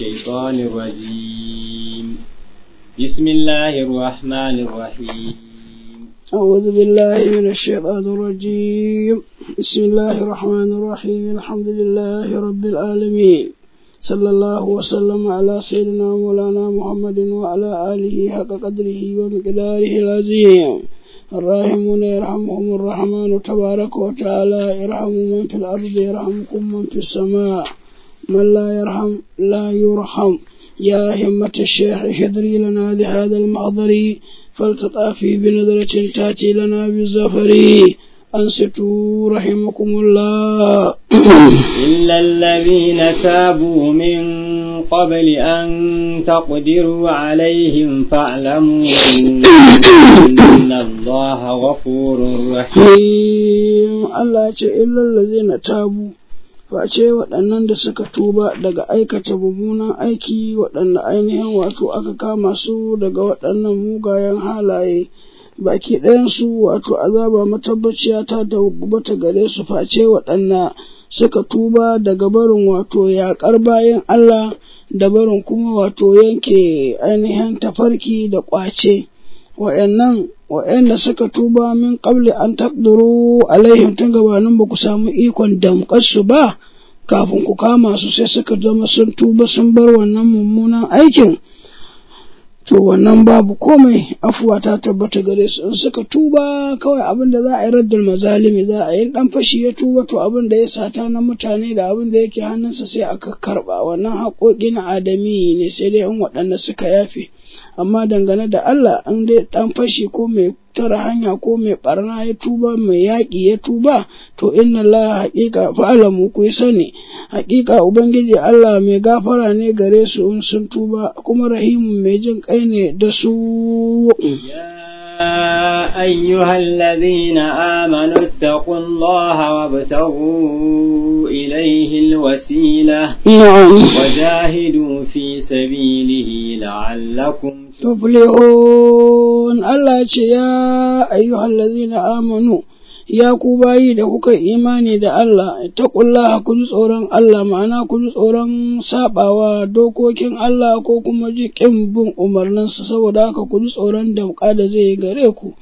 الشيطان الرجيم بسم الله الرحمن الرحيم أعوذ بالله من الشيطان الرجيم بسم الله الرحمن الرحيم الحمد لله رب العالمين صلى الله وسلم على سيدنا مولانا محمد وعلى آله حق قدره ومقداره العظيم الراحمون يرحمهم الرحمن تبارك وتعالى يرحم من في الأرض يرحمكم من في السماء من لا يرحم لا يرحم يا همة الشيخ حضري لنا بهذا المحضر فلتطافي بنظرة تأتي لنا بالزفر أنصتوا رحمكم الله إلا الذين تابوا من قبل أن تقدروا عليهم فاعلموا أن الله غفور رحيم Allah ce illal ladzina tabu face waɗannan da suka tuba daga aikata mummunan aiki waɗanda ainihin wato aka kama su daga waɗannan mugayen halaye baki ɗayansu wato azaba matabbaciya ta tabbata gare su face waɗanda suka tuba daga barin wato yaƙar bayan Allah da barin kuma wato yanke ainihin tafarki da ƙwace wa'annan wa'anda suka tuba min qabli an taqdiru alaihim tun gabanin ba ku samu ikon damƙar su ba kafin ku kama su sai suka zama sun tuba sun bar wannan mummunan aikin to wannan babu komai afuwa ta tabbata gare su in suka tuba kawai abin da za a yi raddar mazalimi za a yi dan fashi ya tuba to abin da ya sata na mutane da abin da yake hannunsa sai aka karba wannan haƙoƙi na adami ne sai dai in waɗanda suka yafe amma dangane da Allah in dai dan fashi ko mai tara hanya ko mai barna ya tuba mai yaƙi ya tuba to inna Allah haƙiƙa fa'alamu ku sani haƙiƙa ubangiji Allah mai gafara ne gare su in sun tuba kuma rahimun mai jin kai ne da su يا أيها الذين آمنوا اتقوا الله وابتغوا إليه الوسيلة وجاهدوا في سبيله لعلكم tuflihun Allah ce ya ayyuhal ladzina amanu ya ku bayi da kuka imani da Allah taqullaha ku ji tsoron Allah ma'ana ku ji tsoron sabawa dokokin Allah ko kuma ji kin bin umarninsa saboda haka ku ji tsoron damƙa da zai yi gare ku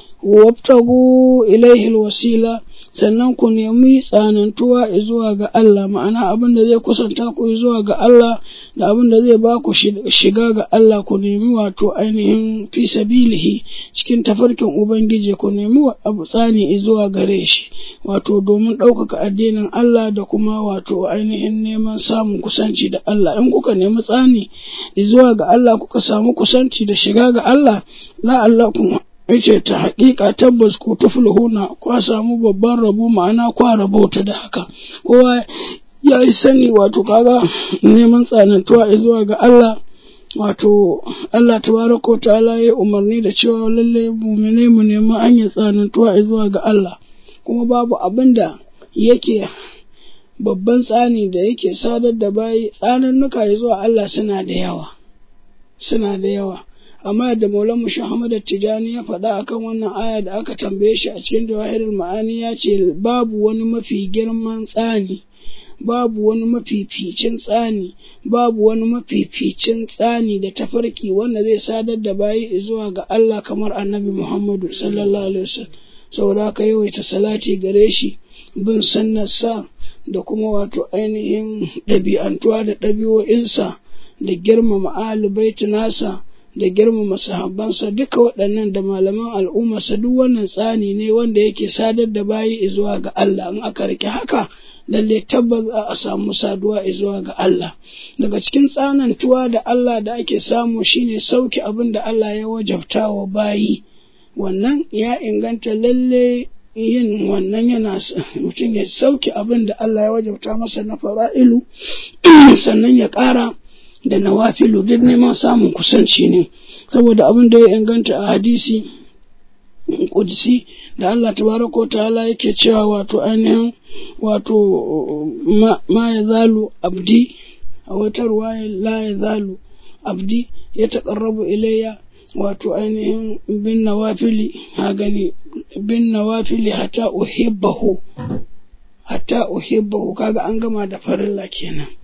wabtagu ilaihi wasila sannan ku nemi tsanantuwa zuwa ga Allah ma'ana abin da zai kusanta ku zuwa ga Allah da abin da zai ba ku shiga ga Allah ku nemi wato ainihin fi sabilihi cikin tafarkin Ubangiji ku nemi abu tsani zuwa gare shi wato domin ɗaukaka addinin Allah da kuma wato ainihin neman samun kusanci da Allah in kuka nemi tsani zuwa ga Allah kuka samu kusanci da shiga ga Allah la Allah kuma yace ta haƙiƙa tabbas ku tuflihuna kwa samu babban rabo ma'ana kwa rabota da haka kowa ya yi sani wato kaga neman tsanantuwa zuwa ga Allah wato Allah tabaraka ta'ala ya umarni da cewa lalle mumine mu nemi hanyar tsanantuwa zuwa ga Allah kuma babu abin da yake babban tsani da yake sadar da bayi tsanannuka zuwa Allah suna da yawa suna da yawa amma da Maulana Muhammad Tijani ya faɗa akan wannan aya da aka tambaye shi a cikin Jawahirul Ma'ani ya ce babu wani mafi girman tsani babu wani mafificin tsani babu wani mafificin tsani da tafarki wanda zai sadar da bayi zuwa ga Allah kamar Annabi Muhammadu sallallahu alaihi wasallam saboda haka yawaita salati gare shi bin sunnarsa da kuma wato ainihin ɗabi'antuwa da ɗabi'o'insa da girmama alubaiti nasa da girmama sahabbansa duka waɗannan da malaman al'ummarsa duk wannan tsani ne wanda yake sadar da bayi zuwa ga Allah in aka rike haka lalle tabbas za a samu saduwa zuwa ga Allah daga cikin tsanantuwa da Allah da ake samu shine sauki abin da Allah ya wajabta wa bayi wannan ya inganta lalle yin wannan yana mutum ya sauki abin da Allah ya wajabta masa na fara'ilu sannan ya ƙara da nawafilu duk neman samun kusanci ne saboda abin da ya inganta a hadisi kudisi da Allah tabaraka ta'ala yake cewa wato ainihin wato ma ya zalu abdi a wata ruwaya la ya zalu abdi ya taƙarrabu ilayya wato ainihin bin nawafili ha gani bin nawafili hata uhibbahu hatta uhibbahu kaga an gama da farilla kenan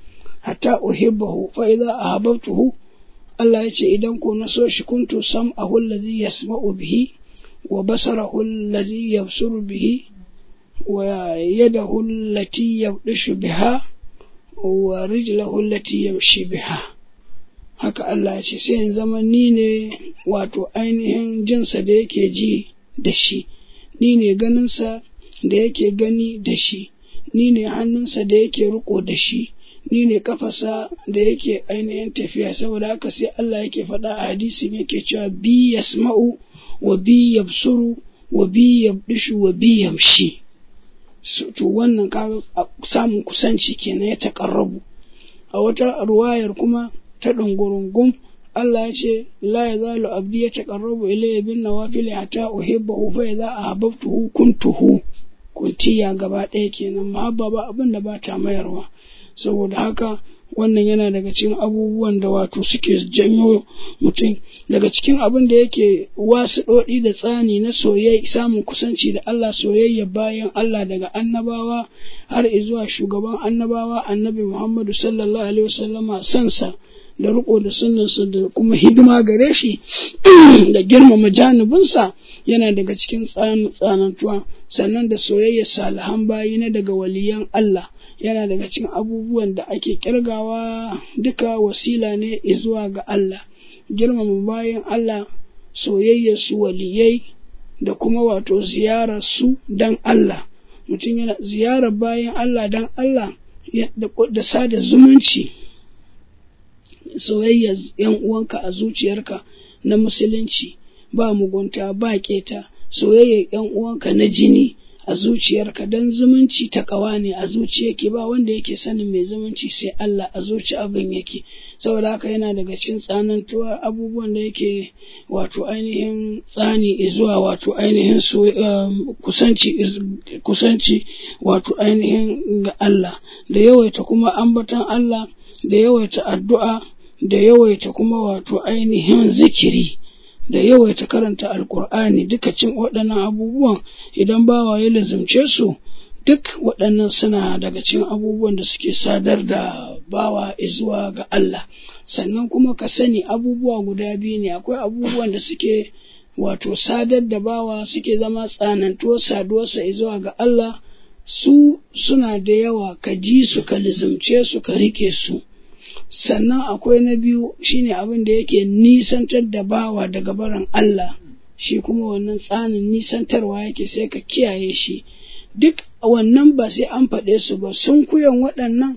hatta uhibbahu fa idza ahabbtuhu Allah ya ce idan ko na so shi kuntu sam'ahu allazi yasma'u bihi wa basarahu allazi yabsuru bihi wa yadahu allati yabdishu biha wa rijlahu allati yamshi biha haka Allah ya ce sai in zama ni ne wato ainihin jinsa da yake ji da shi ni ne ganinsa da yake gani da shi ni ne hannunsa da yake riko da shi ni ne kafasa da yake ainihin tafiya saboda haka sai Allah yake faɗa a hadisin yake cewa bi yasma'u wa bi yabsuru wa bi yabdishu wa bi yamshi to wannan ka samun kusanci kenan ya taƙarrabu a wata ruwayar kuma ta ɗungurungun Allah ya ce la ya zalu abdi ya taƙarrabu ilayya bin nawafili hatta uhibbahu fa idza ahabbtuhu kuntuhu kuntiya gaba ɗaya kenan mahabba ba abin da ba ta mayarwa saboda haka wannan yana daga cikin abubuwan da wato suke janyo mutum daga cikin abin da yake wasu ɗoɗi da tsani na soyayya samun kusanci da Allah soyayya bayan Allah daga annabawa har zuwa shugaban annabawa annabi Muhammadu sallallahu alaihi wasallama sansa da riko da sunnansa da kuma hidima gare shi da girmama janibinsa yana daga cikin tsanantuwa sannan da soyayya salihan bayi na daga waliyan Allah yana daga cikin abubuwan da ake kirgawa duka wasila ne zuwa ga Allah girmama bayan Allah soyayyar su waliyai da kuma wato ziyarar su dan Allah mutum yana ziyarar bayan Allah dan Allah da sada zumunci soyayyar yan uwanka a zuciyarka na musulunci ba mugunta ba keta soyayyar yan uwanka na jini a zuciyarka don zumunci ta kawa ne a zuciyarki ba wanda yake sanin mai zumunci sai Allah a zuci abin yake saboda haka yana daga cikin tsanantuwar abubuwan da yake wato ainihin tsani zuwa wato ainihin kusanci kusanci wato ainihin ga Allah da yawaita kuma ambatan Allah da yawaita addu'a da yawaita kuma wato ainihin zikiri da yawaita karanta alkur'ani duka cin waɗannan abubuwan idan bawa ya lazumce su duk waɗannan suna daga cikin abubuwan da suke sadar da bawa zuwa ga Allah sannan kuma ka sani abubuwa guda biyu ne akwai abubuwan da suke wato sadar da bawa suke zama tsanantuwar saduwarsa zuwa ga Allah su suna da yawa ka ji su ka lizumce su ka rike su sannan akwai na biyu shine abin da yake nisantar da bawa daga barin Allah shi kuma wannan tsanin nisantarwa yake sai ka kiyaye shi duk wannan ba sai an faɗe su ba sun kuyan waɗannan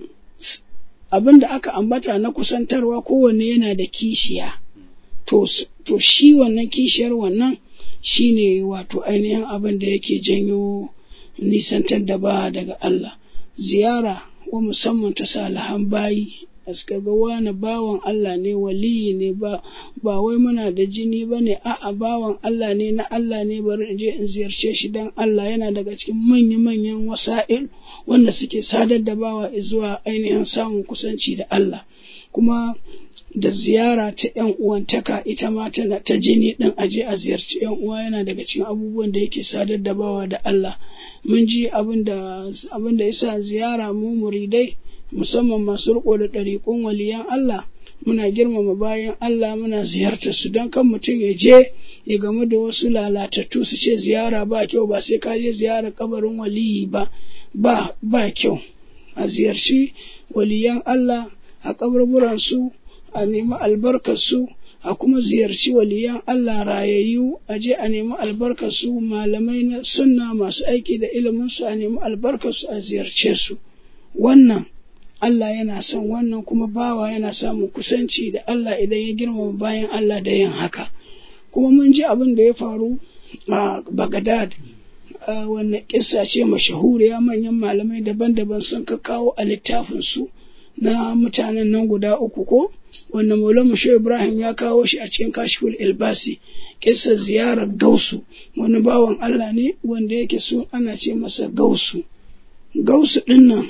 abin da aka ambata na kusantarwa kowanne yana da kishiya to, to shi wannan kishiyar wannan shine wato ainihin abin da yake janyo nisantar da ba daga Allah ziyara wa musamman ta salihan bayi suka ga wani bawan Allah ne waliyi ne ba ba wai muna da jini ba ne a'a bawan Allah ne na Allah ne bari in je in ziyarce shi dan Allah yana daga cikin manya-manyan wasa'il wanda suke sadar da bawa zuwa ainihin samun kusanci da Allah kuma da ziyara ta ‘yan uwantaka ita ma tana ta jini ɗin aje a ziyarci ‘yan uwa yana daga cikin abubuwan da yake sadar da bawa da Allah mun ji abin da yasa ziyara mu muridai musamman masu riko da ɗariƙun waliyan Allah muna girmama bayan Allah muna ziyartar su don kan mutum ya je ya gamu da wasu lalatattu su ce ziyara ba kyau ba sai ka je ziyara kabarin waliyi ba ba ba kyau a ziyarci waliyan Allah a kaburburan su a nemi albarkar su a kuma ziyarci waliyan Allah rayayyu a je a nemi albarkar su malamai na sunna masu aiki da ilimin su a nemi albarkar su a ziyarce su wannan Allah yana son wannan kuma bawa yana samun kusanci da Allah idan ya girmama bayan Allah da yin haka. Kuma mun ji abin da ya faru a Bagdad wannan kissa ce mashahuriya manyan malamai daban-daban sun ka kawo a littafinsu na mutanen nan guda uku ko wanda Maulana Shehu Ibrahim ya kawo shi a cikin Kashful Ilbasi kissa ziyarar Gausu wani bawan Allah ne wanda yake so ana ce masa Gausu. Gausu ɗin nan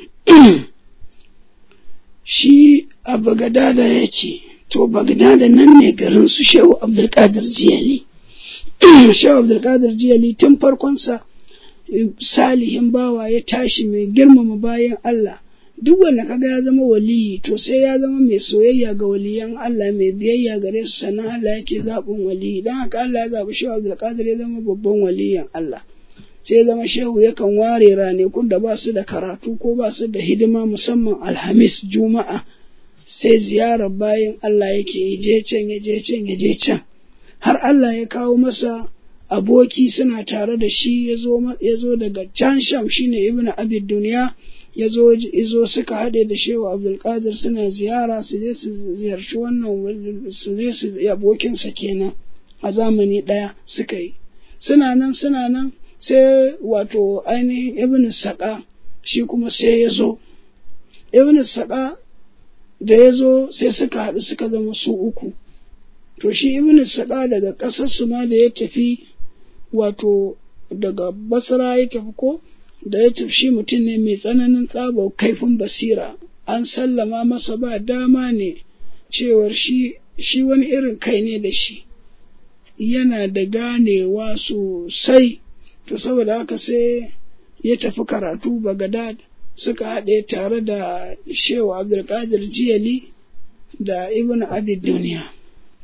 shi a Bagadada yake, to Bagadada nan ne garin su Shehu Abdulkadir Jiyali. Shehu Abdulkadir Jiyali tun farkonsa salihin bawa ya tashi mai girmama bayan Allah duk wanda kaga ya zama waliyi to sai ya zama mai soyayya ga waliyan Allah mai biyayya gare su sannan Allah yake zaɓin waliyi don haka Allah ya zaɓi shehu Abdulkadir ya zama babban waliyan Allah sai ya zama shehu yakan ware ranakun da ba su da karatu ko ba su da hidima musamman alhamis juma'a sai ziyarar bayan Allah yake yi je can ya je can ya je can har Allah ya kawo masa aboki suna tare da shi ya zo daga can sham shine ibn abid duniya ya zo suka haɗe da shehu abdulkadir suna ziyara su je su ziyarci wannan su je su abokinsa kenan a zamani ɗaya suka yi suna nan suna nan sai wato ainihin ibn saƙa shi kuma sai ya zo ibn saƙa da ya zo sai suka haɗu suka zama su uku to shi ibn saƙa daga ƙasarsu ma da ya tafi wato daga basra ya tafi ko da ya tafi shi mutum ne mai tsananin tsaba kaifin basira an sallama masa ba dama ne cewar shi shi wani irin kai ne da shi yana da ganewa sosai to saboda haka sai ya tafi karatu bagadad suka haɗe tare da shehu abdulkadir jiyali da ibn abid duniya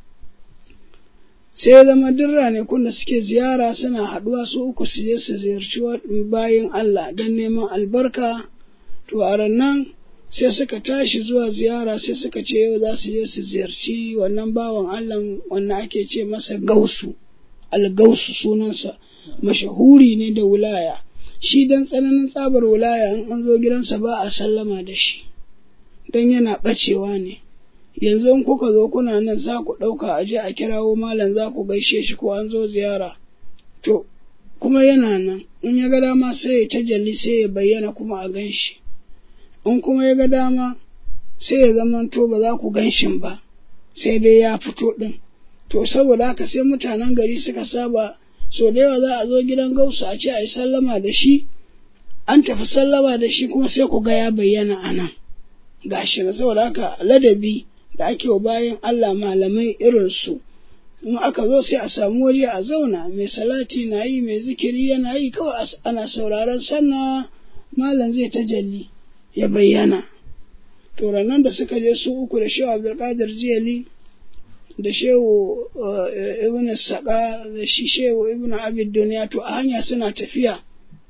sai ya zama duk ranakun da suke ziyara suna haɗuwa su uku su je su ziyarci bayan Allah don neman albarka to a rannan sai suka tashi zuwa ziyara sai suka ce yau za su je su ziyarci wannan bawan Allah wannan ake ce masa gausu algausu sunansa mashahuri ne da wulaya shi dan tsananin tsabar wulaya in an zo gidansa ba a sallama da shi don yana ɓacewa ne yanzu in kuka zo kuna nan za ku ɗauka a je a kirawo malam za ku gaishe shi ko an zo ziyara to kuma yana nan in ya ga dama sai ya tajalli sai ya bayyana kuma a gan shi in kuma ya ga dama sai ya zama to ba za ku gan shin ba sai dai ya fito ɗin to saboda haka sai mutanen gari suka saba so da yawa za a zo gidan gausu a ce a yi sallama da shi an tafi sallama da shi kuma sai ku ga ya bayyana a nan gashi na saboda haka ladabi da ake wa bayan Allah malamai irinsu in aka zo sai a samu waje a zauna mai salati na yi mai zikiri yana yi kawai ana sauraron sannan malam zai tajalli ya bayyana to nan da suka je su uku da shehu abdulkadir jiyali da shehu ibn saka da shi shehu ibn abid duniya to a hanya suna tafiya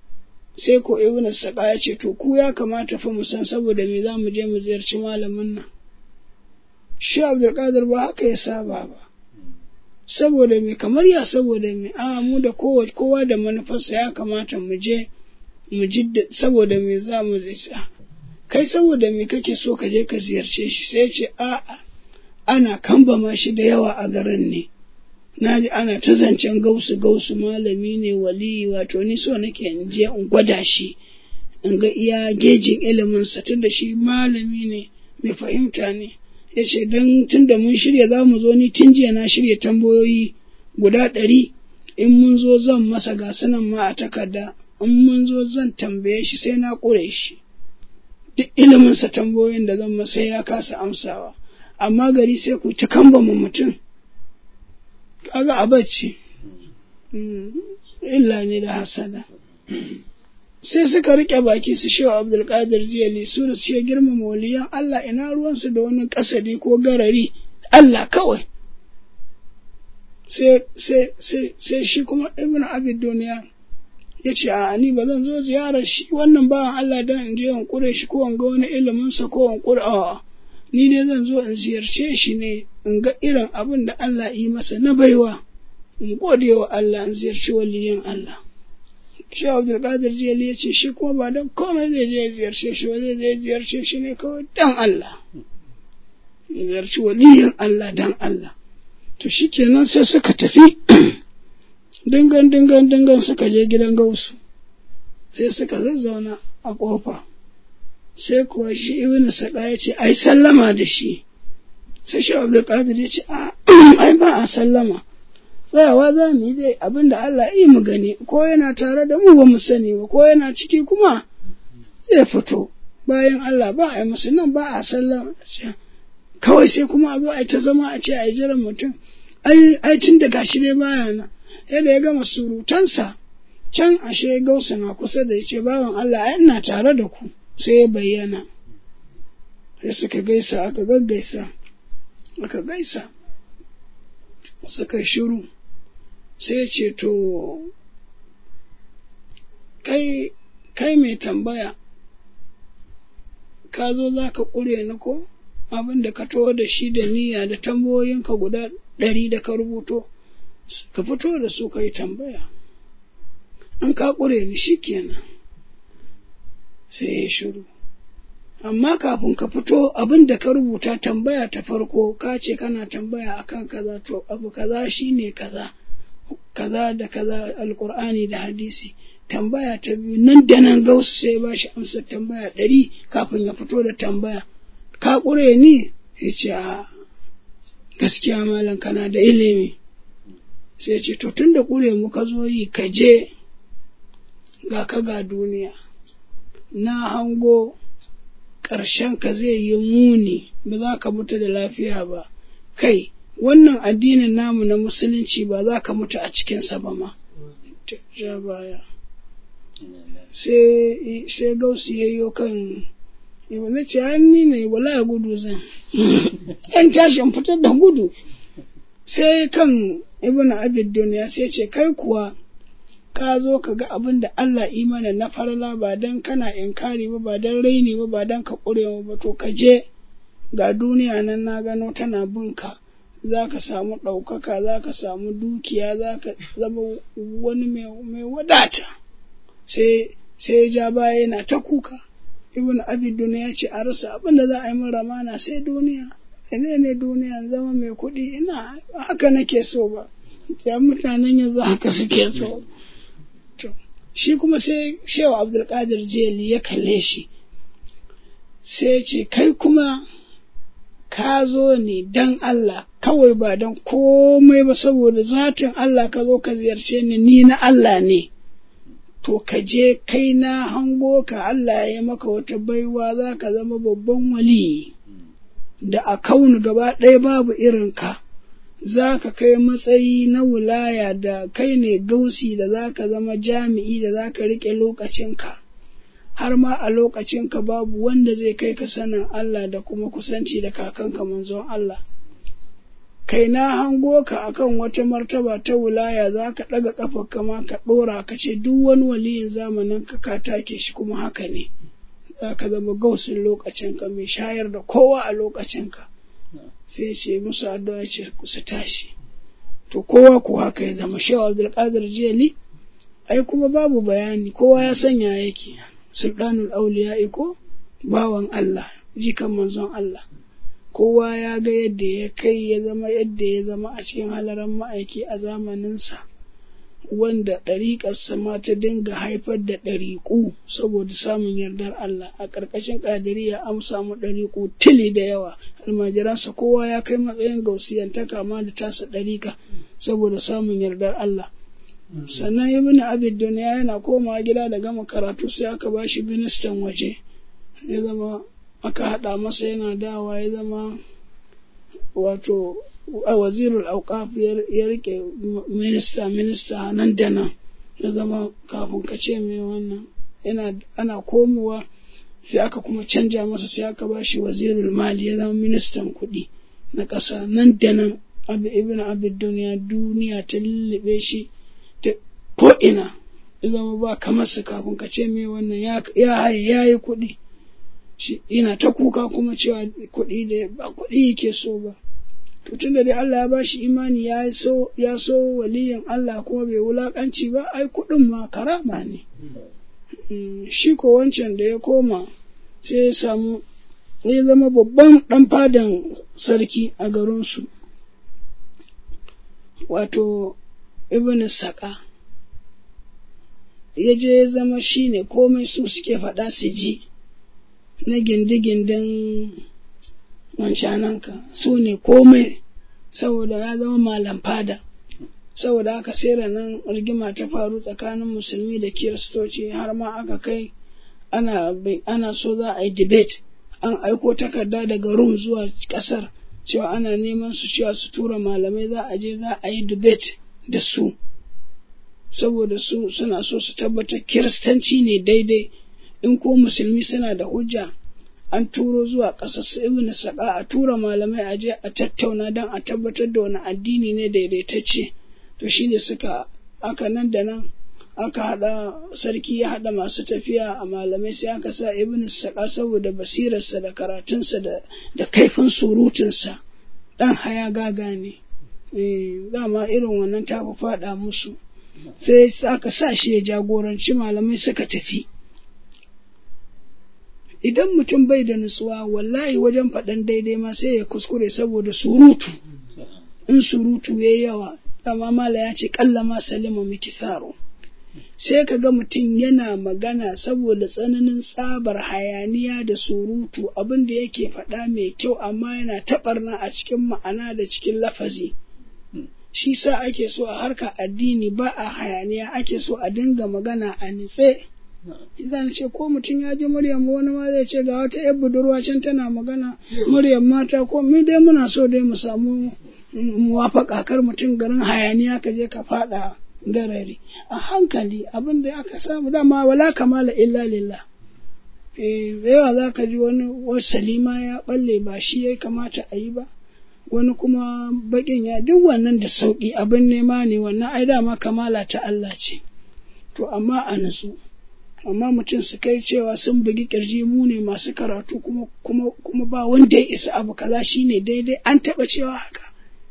sai ko ibn saka ya ce to ku ya kamata fa mu san saboda me za mu je mu ziyarci malamin nan shi abdulkadir ba haka ya saba ba saboda me kamar ya saboda me a mu da kowa da manufarsa ya kamata mu je mu ji saboda me za mu zai kai saboda me kake so ka je ka ziyarce shi sai ce a'a ana kambama shi da yawa a garin ne na ji ana ta zancen gausu gausu malami ne waliyi wato ni so nake in je in gwada shi in ga iya gejin iliminsa tun da shi malami ne mai fahimta ne ya ce don tun da mun shirya za mu zo ni tun jiya na shirya tambayoyi guda ɗari in mun zo zan masa gasunan ma a takarda in mun zo zan tambaye shi sai na ƙure shi duk iliminsa tambayoyin da zan masa ya kasa amsawa amma gari sai ku ta kamba mu mutum kaga a bacci illa ne da hasada sai suka rike baki su shewa abdulkadir jiyali su da su girmama waliyan Allah ina ruwansu da wani kasadi ko garari Allah kawai sai shi kuma ibn abid duniya ya ce a ni ba zan zo ziyarar shi wannan bawan Allah don in je in kure shi ko in ga wani iliminsa ko in kure a ni dai zan zo in ziyarce shi ne in ga irin abin da Allah yi masa na baiwa in gode wa Allah in ziyarci waliyan Allah shi Abdulkadir Jeli ya ce shi kuma ba don komai zai je ziyarce shi ba zai je ziyarce shi ne kawai dan Allah ziyarci waliyan Allah dan Allah to shikenan sai suka tafi dingan dingan dingan suka je gidan gausu sai suka zazzauna a ƙofa sai kuwa shi ibn saka ya ce ai sallama da shi sai shi abdulkadir ya ce a ai ba a sallama tsayawa za mu yi dai abin da Allah yi mu gani ko yana tare da mu ba mu sani ba ko yana ciki kuma zai fito bayan Allah ba a yi musu nan ba a sallama kawai sai kuma a zo a ta zama a ce a yi jiran mutum ai tun da gashi dai baya nan yadda ya gama surutansa can ashe gausa na kusa da ya ce bawan Allah ai ina tare da ku sai ya bayyana sai suka gaisa aka gaggaisa aka gaisa suka shiru sai ce to kai kai mai tambaya ka zo za ka ƙure ni ko abin da ka taho da shi da niyya da tambayoyinka guda ɗari da ka rubuto ka fito da su ka yi tambaya an ka ƙure ni shi kenan sai ya shiru amma kafin ka fito abin da ka rubuta tambaya ta farko ka ce kana tambaya akan kaza to abu kaza shine kaza kaza da kaza alkur'ani da hadisi tambaya ta biyu nan da nan gausu sai ba shi amsar tambaya ɗari kafin ya fito da tambaya ka ƙure ni ya ce a gaskiya malam kana da ilimi sai ce to tun da ƙure mu ka zo yi ka je ga ka ga duniya na hango ƙarshen ka zai yi muni ba za ka mutu da lafiya ba kai wannan addinin namu na musulunci ba za ka mutu a cikinsa ba ma ja baya sai gausu ya yi kan Ibu na ce ni ne wala gudu zan. Yan tashin fitar da gudu. Sai kan Ibn Abid duniya sai ce kai kuwa ka zo ka ga abin da Allah imana na farla ba don kana inkari ba ba don raini ba ba don ka ƙure ba to ka je ga duniya nan na gano tana binka za ka samu ɗaukaka za ka samu dukiya za ka zama wani mai wadata sai sai ja baya yana ta kuka ibn abidun ya ce a rasa abin da za a yi min ramana sai duniya ne ne duniya zama mai kuɗi ina haka nake so ba ya mutanen yanzu haka suke so to shi kuma sai shewa abdulkadir jeli ya kalle shi sai ce kai kuma ka zo ne dan Allah kawai ba don komai ba saboda zatin Allah ka zo ka ziyarce ni ni na Allah ne to ka je kai na hango ka Allah ya maka wata baiwa za ka zama babban wali da a kaunu gaba ɗaya babu irin ka za ka kai matsayi na wulaya da kai ne gausi da za ka zama jami'i da za ka riƙe lokacinka har ma a lokacinka babu wanda zai kai ka sanin Allah da kuma kusanci da kakanka manzon Allah kai na hango ka akan wata martaba ta wulaya za ka ɗaga ƙafar kama ka ɗora ka ce duk wani waliyin zamanin ka ka take shi kuma haka ne za ka zama gausin lokacinka mai shayar da kowa a lokacinka sai ce musu addu'a ce su tashi to kowa ko haka ya zama shehu abdulkadir jeli ai kuma babu bayani kowa ya sanya yake sultanul auliya ko bawan Allah jikan manzon Allah kowa ya ga yadda ya kai ya zama yadda ya zama a cikin halaran ma'aiki a zamaninsa wanda ɗariƙarsa ma ta dinga haifar da ɗariƙu saboda samun yardar Allah a ƙarƙashin ƙadiriya an samu ɗariƙu tili da yawa almajiransa kowa ya kai matsayin gausiyantaka ma da tasa ɗariƙa saboda samun yardar Allah sannan ibn abid duniya yana komawa gida da gama karatu sai aka ba shi ministan waje ya zama aka haɗa masa yana dawa ya zama wato a wazirul auqaf ya rike minista minista nan da nan ya zama kafin ka ce mai wannan yana ana komowa sai aka kuma canja masa sai aka ba shi wazirul mali ya zama ministan kuɗi na ƙasa nan da nan abu ibn abid duniya duniya ta lullube shi ta ko'ina ya zama ba kamar su kafin ka ce mai wannan ya haye ya yi kuɗi shi ina ta kuka kuma cewa kuɗi da ba kuɗi yake so ba to tunda dai Allah ya bashi imani ya so ya so waliyin Allah kuma bai wulakanci ba ai kuɗin ma karama ne shi ko wancan da ya koma sai ya samu ya zama babban ɗan fadan sarki a garinsu wato ibn saka ya je ya zama shi ne komai su suke faɗa su ji na gindi-gindin wancananka su ne komai saboda ya zama malam fada saboda haka sai nan rigima ta faru tsakanin musulmi da kiristoci har ma aka kai ana, ana so za a yi debate an aiko takarda daga rum zuwa kasar cewa ana neman su cewa su tura malamai za a je za a yi debate da su saboda su suna so su tabbatar kiristanci ne daidai in ko musulmi suna da hujja an turo zuwa ƙasar su ibn saƙa a tura malamai a je a tattauna don a tabbatar da wani addini ne daidaitacce to shi ne suka aka nan da nan aka haɗa sarki ya haɗa masu tafiya a malamai sai aka sa ibn saƙa saboda basirarsa da karatunsa da, da kaifin surutunsa ɗan haya gaga ne dama irin wannan ta fi faɗa musu sai aka sa shi ya jagoranci malamai suka tafi idan mutum bai da nutsuwa wallahi wajen faɗan daidai ma sai ya kuskure saboda surutu in surutu ya yawa dama mala ya ce ƙalla ma salima mikitharo sai ka ga mutum yana magana saboda tsananin tsabar hayaniya da surutu abin da yake faɗa mai kyau amma yana taɓarna a cikin ma'ana da cikin lafazi shi sa ake so a harka addini ba a hayaniya ake so a dinga magana a nitse zan ce ko mutum ya ji muryar wani ma zai ce ga wata yar budurwa can tana magana muryar mata ko mu dai muna so dai mu samu muwafaka kar mutum garin hayaniya ka je ka faɗa garari a hankali abin da aka samu dama wala kamala illa lillah eh yawa za ka ji wani salima ya balle ba shi ya kamata a yi ba wani kuma bakin ya duk wannan da sauki abin nema ne wannan ai dama kamala ta Allah ce to amma a nasu amma mutum su kai cewa sun bugi kirji mu ne masu karatu kuma kuma kuma ba wanda ya isa abu kaza shine daidai an taba cewa haka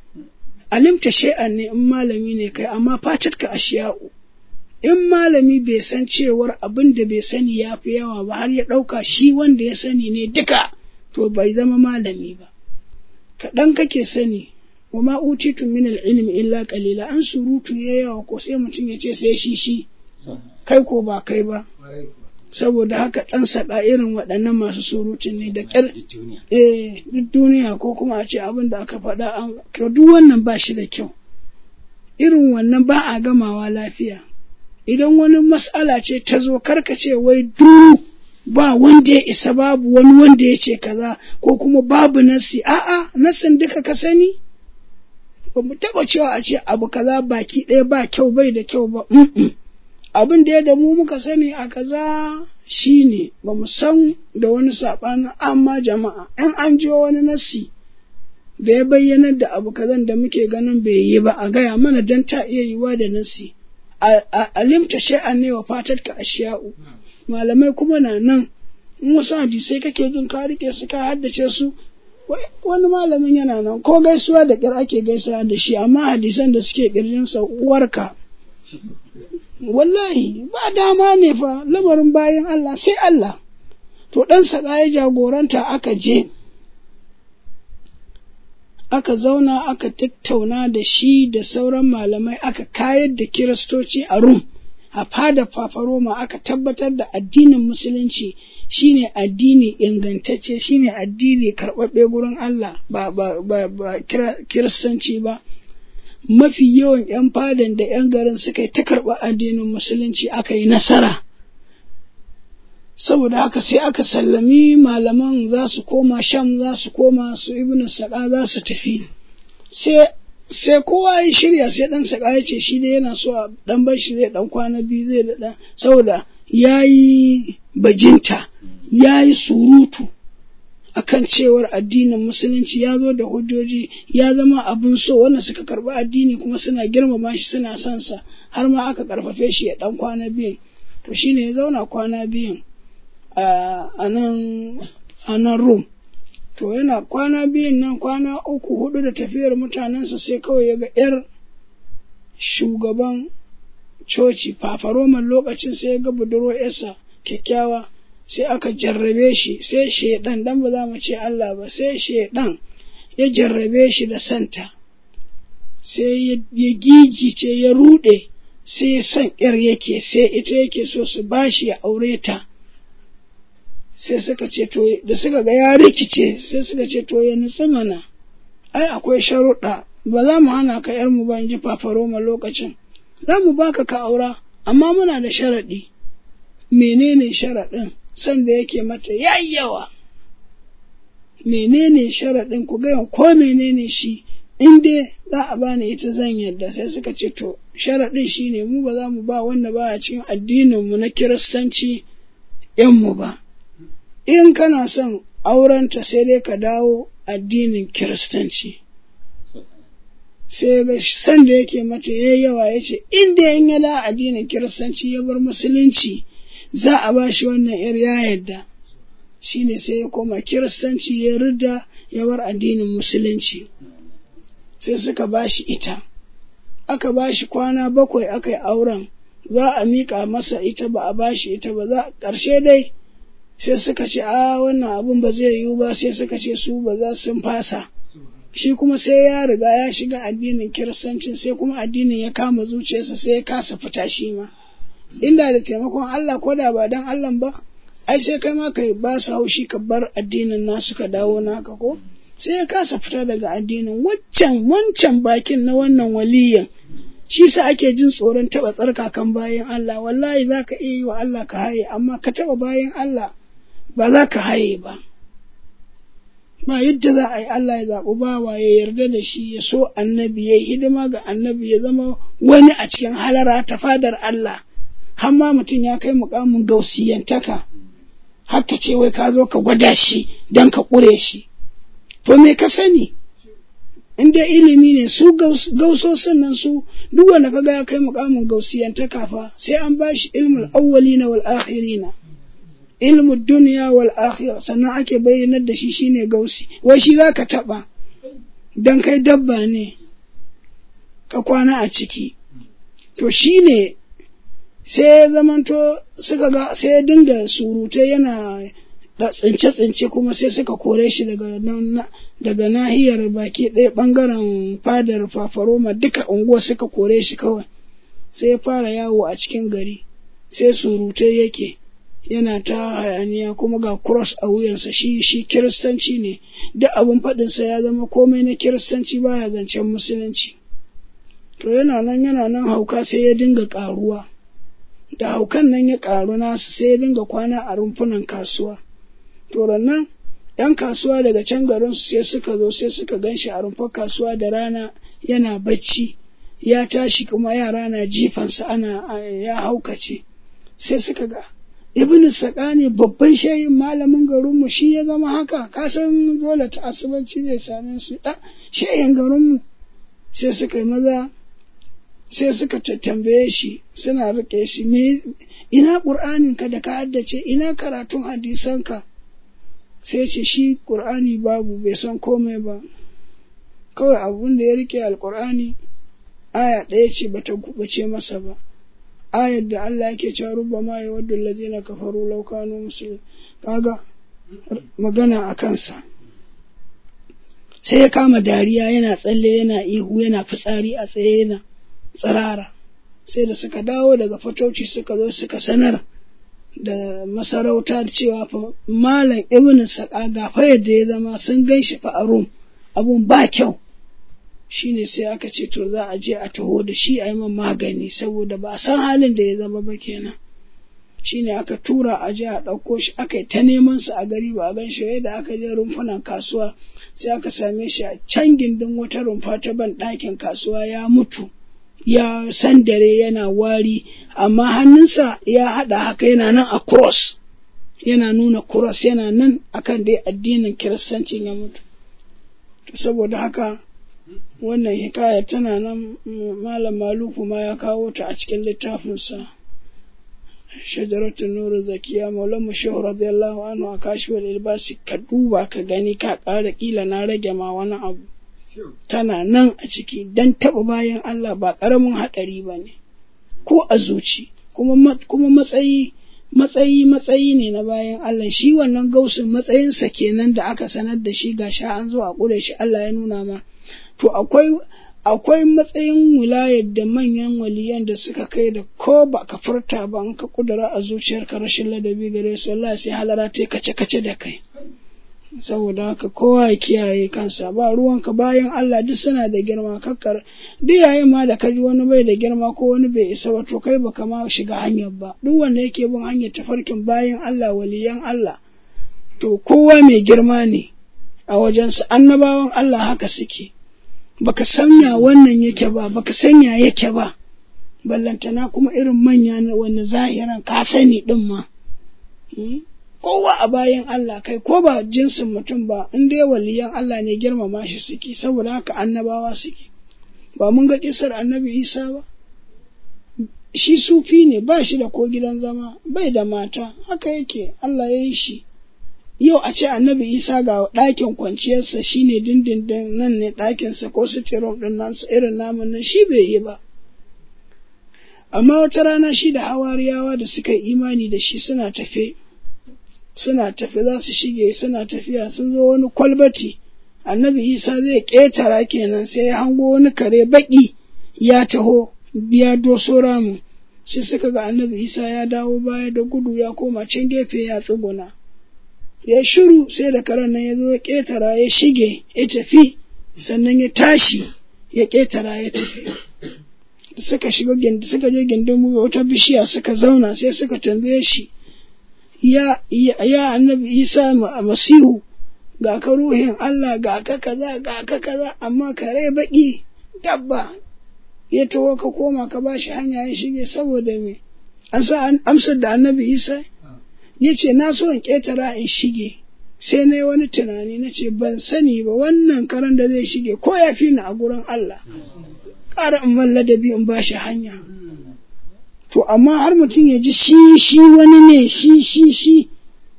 alimta shay'an ne in malami ne kai amma fatarka ashiya'u in malami bai san cewar abin da bai sani ya fi yawa ba har ya ɗauka shi wanda ya sani ne duka to bai zama malami ba kaɗan kake sani wa ma utitu min ilmi illa qalila an surutu ya yawa ko sai mutum ya ce sai shi shi kai ko ba kai ba saboda haka ɗan saɗa irin waɗannan masu surutu ne da ƙyar eh duk duniya ko kuma a ce abin da aka faɗa an duk wannan ba shi da kyau irin wannan ba a gamawa lafiya idan wani mas'ala ce ta zo karka ce wai du ba wanda ya isa babu wani wanda ya ce kaza ko kuma babu nasi a'a nasin duka ka sani ba mu taɓa cewa a ce abu kaza baki ɗaya ba kyau bai da kyau ba abin da ya da mu muka sani a kaza shine ba mu san da wani saɓanin amma jama'a in an ji wani nasi da ya bayyanar da abu kazan da muke ganin bai yi ba a gaya mana don ta iya yiwa da nasi alimta shay'an ne wa fatar ka ashiya'u malamai kuma na nan in wasu hadisai kake jin ka rike su ka haddace su wani malamin yana nan ko gaisuwa da kyar ake gaisuwa da shi amma hadisan da suke kirjinsa uwarka wallahi ba dama ne fa lamarin bayan Allah sai Allah to ɗan saƙa ya jagoranta aka je aka zauna aka tattauna da shi da sauran malamai aka kayar da kiristoci a rum a fada fafaroma aka tabbatar da addinin musulunci shine addini ingantacce shine addini karɓaɓɓe gurin Allah ba, ba, ba, ba kiristanci ba mafi yawan 'yan fadan da 'yan garin suka yi ta karɓa addinin musulunci aka yi nasara saboda haka sai aka sallami malaman za su koma sham za su koma su ibn saƙa za su tafi sai kowa ya shirya sai dan saƙa ya ce shi dai yana so a dan bar shi zai dan kwana biyu zai da saboda ya yi bajinta ya yi surutu akan cewar addinin musulunci ya zo da hujjoji ya zama abin so wanda suka karɓi addini kuma suna girmama shi suna son sa har ma aka karfafe shi ya dan kwana biyun to shine ya zauna kwana biyun a nan Rum. To yana kwana biyun nan kwana uku hudu da tafiyar mutanensa sai kawai ya ga ‘yar shugaban coci, fafaroman lokacin sai ya ga budurwa ‘yarsa kyakkyawa sai aka jarrabe shi sai shaidan dan ba za mu ce Allah ba sai shaidan ya jarrabe shi da santa sai ya gigice ya rude sai ya san ‘yar yake sai ita yake so su bashi ya aure ta. sai suka ce to da suka ga ya rikice sai suka ce to ya nutsu mana ai akwai sharuɗa ba za mu hana ka yar mu ba in ji fafaroma lokacin za mu baka ka aura amma muna da sharaɗi menene sharaɗin san da yake mata yayyawa menene sharaɗin ku ga ko menene shi in dai za a bani ita zan yarda sai suka ce to sharaɗin shine mu ba za mu ba wanda ba a cikin addinin mu na kiristanci yan mu ba in kana son aurenta sai dai ka dawo addinin kiristanci sai ga san da yake mata ya yawa ya ce inda in ya da addinin kiristanci ya bar musulunci za a ba shi wannan yar ya yadda shi ne sai ya koma kiristanci ya rida ya bar addinin musulunci sai suka ba shi ita aka ba shi kwana bakwai aka yi auren za a miƙa masa ita ba a ba shi ita ba za ƙarshe dai sai suka ce a wannan abun ba zai yiwu ba sai suka ce su ba za sun fasa shi kuma sai ya riga ya shiga addinin kiristancin sai kuma addinin ya kama zuciyarsa sai ya kasa fita shi ma inda da taimakon Allah ko da ba dan Allah ba ai sai kai ma kai ba su haushi ka bar addinin nasu ka dawo naka ko sai ya kasa fita daga addinin waccan wancan bakin na wannan waliyan shi sa ake jin tsoron taba tsarkakan bayan Allah wallahi za ka iya yi wa Allah ka haye amma ka taba bayan Allah ba za ka haye ba ba yadda za a yi Allah ya zaɓi bawa ya yarda da shi ya so annabi ya yi hidima ga annabi ya zama wani a cikin halara ta fadar Allah har ma mutum ya kai mukamin gausiyantaka haka ce wai ka zo ka gwada shi don ka ƙure shi to me ka sani in dai ilimi ne su gausosin nan su duk wanda kaga ya kai mukamin gausiyantaka fa sai an bashi ilmul awwalina wal akhirina ilmu duniya wal akhirah sannan ake bayyanar da shi shine gausi wai shi zaka taba dan kai dabba ne ka kwana a ciki to shine sai ya zamanto suka ga sai ya dinga surutai yana da tsince-tsince kuma sai suka kore shi daga daga nahiyar baki ɗaya ɓangaren fadar fafaroma duka unguwa suka kore shi kawai sai ya fara yawo a cikin gari sai surutai yake yana ta hayaniya kuma ga cross a wuyansa shi shi kiristanci ne duk abin faɗinsa ya zama komai na kiristanci baya zancen musulunci to yana nan yana nan hauka sai ya dinga ƙaruwa da haukan nan ya ƙaru nasu sai ya dinga kwana a rumfunan kasuwa to nan ‘yan kasuwa daga can garinsu sai suka zo sai suka gan shi a rumfar kasuwa da rana yana bacci ya tashi kuma yara na jifansa ana ya haukace sai suka ga ibn sakani babban shayin malamin garinmu shi ya zama haka kasan dole ta asibanci zai same su da shayin garinmu sai suka yi maza sai suka tambaye shi suna rike shi me ina ƙur'aninka da ka haddace ina karatun hadisanka sai ce shi ƙur'ani babu bai san komai ba kawai abun da ya rike alƙur'ani aya ɗaya ce bata gubace masa ba ayar da Allah yake cewa rubba ma ya wadda lazina kafaru law kanu muslimin kaga magana a kansa sai ya kama dariya yana tsalle yana ihu yana fitsari a tsaye yana tsirara sai da suka dawo daga fatoci suka zo suka sanar da masarauta cewa fa malam ibn saka ga fa yadda ya zama sun gan shi fa a rum abun ba kyau shine sai aka ce to za a je a taho da shi a yi man magani saboda ba a san halin da ya zama ba kenan shine aka tura a je a ɗauko shi aka yi ta neman sa a gari ba a gan shi da aka je rumfunan kasuwa sai aka same shi a can gindin wata rumfa ta ban ɗakin kasuwa ya mutu ya sandare yana wari amma hannunsa ya haɗa haka yana nan a cross yana nuna cross yana nan akan dai addinin kiristancin ya mutu saboda haka wannan hikaya tana nan malam maluku ma ya kawo ta a cikin littafinsa shajaratun nuru zakiya maulan mushehu radiyallahu anhu a kashifar ilbasi ka duba ka gani ka ƙara ƙila na rage ma wani abu tana nan a ciki don taɓa bayan Allah ba ƙaramin haɗari ba ne ko a zuci kuma matsayi matsayi matsayi ne na bayan Allah shi wannan gausin matsayinsa kenan da aka sanar da shi ga sha an zo a ƙure shi Allah ya nuna ma to akwai akwai matsayin wilayar da manyan waliyan da suka kai da ko ba ka furta ba in ka kudura a zuciyarka rashin ladabi gare su wallahi sai halara ta kace kace da kai saboda haka kowa ya kiyaye kansa ba ruwanka bayan Allah duk suna da girma kakkar duk yayin ma da kaji wani bai da girma ko wani bai isa ba to kai baka ma shiga hanyar ba duk wanda yake bin hanyar tafarkin bayan Allah waliyan Allah to kowa mai girma ne a wajensa annabawan Allah haka suke baka sanya wannan yake ba baka sanya yake ba ballantana kuma irin manya na wanda zahiran ka sani din ma kowa a bayan Allah kai ko ba jinsin mutum ba in dai waliyan Allah ne girmama shi suke saboda haka annabawa suke ba mun ga kisar annabi Isa ba shi sufi ne ba shi da ko gidan zama bai da mata haka yake Allah ya yi shi yau a ce annabi Isa ga ɗakin kwanciyarsa shine dindindin nan ne ɗakinsa ko sitirom ɗin nan irin namun nan shi bai yi ba amma wata rana shi da hawariyawa da suka yi imani da shi suna tafe suna tafe za su shige suna tafiya sun zo wani kwalbati annabi isa zai ƙetara kenan sai ya hango wani kare baƙi ya taho ya doso ramu sai suka ga annabi isa ya dawo baya da gudu ya koma can gefe ya tsuguna ya shiru sai da karen nan ya zo ya ƙetara ya shige ya tafi sannan ya tashi ya ƙetara ya tafi suka shiga suka je gindin wata bishiya suka zauna sai suka tambaye shi ya ya annabi isa masihu ga ka ruhin Allah ga ka kaza ga ka kaza amma kare baki dabba ya taho ka koma ka bashi hanya ya shige saboda me an sa amsar da annabi isa ya ce na so in ƙetara in shige sai na yi wani tunani na ce ban sani ba wannan karen da zai shige ko ya fi ni a gurin Allah ƙara in man ladabi in ba shi hanya. To, amma har mutum ya ji shi shi wani ne shi shi shi,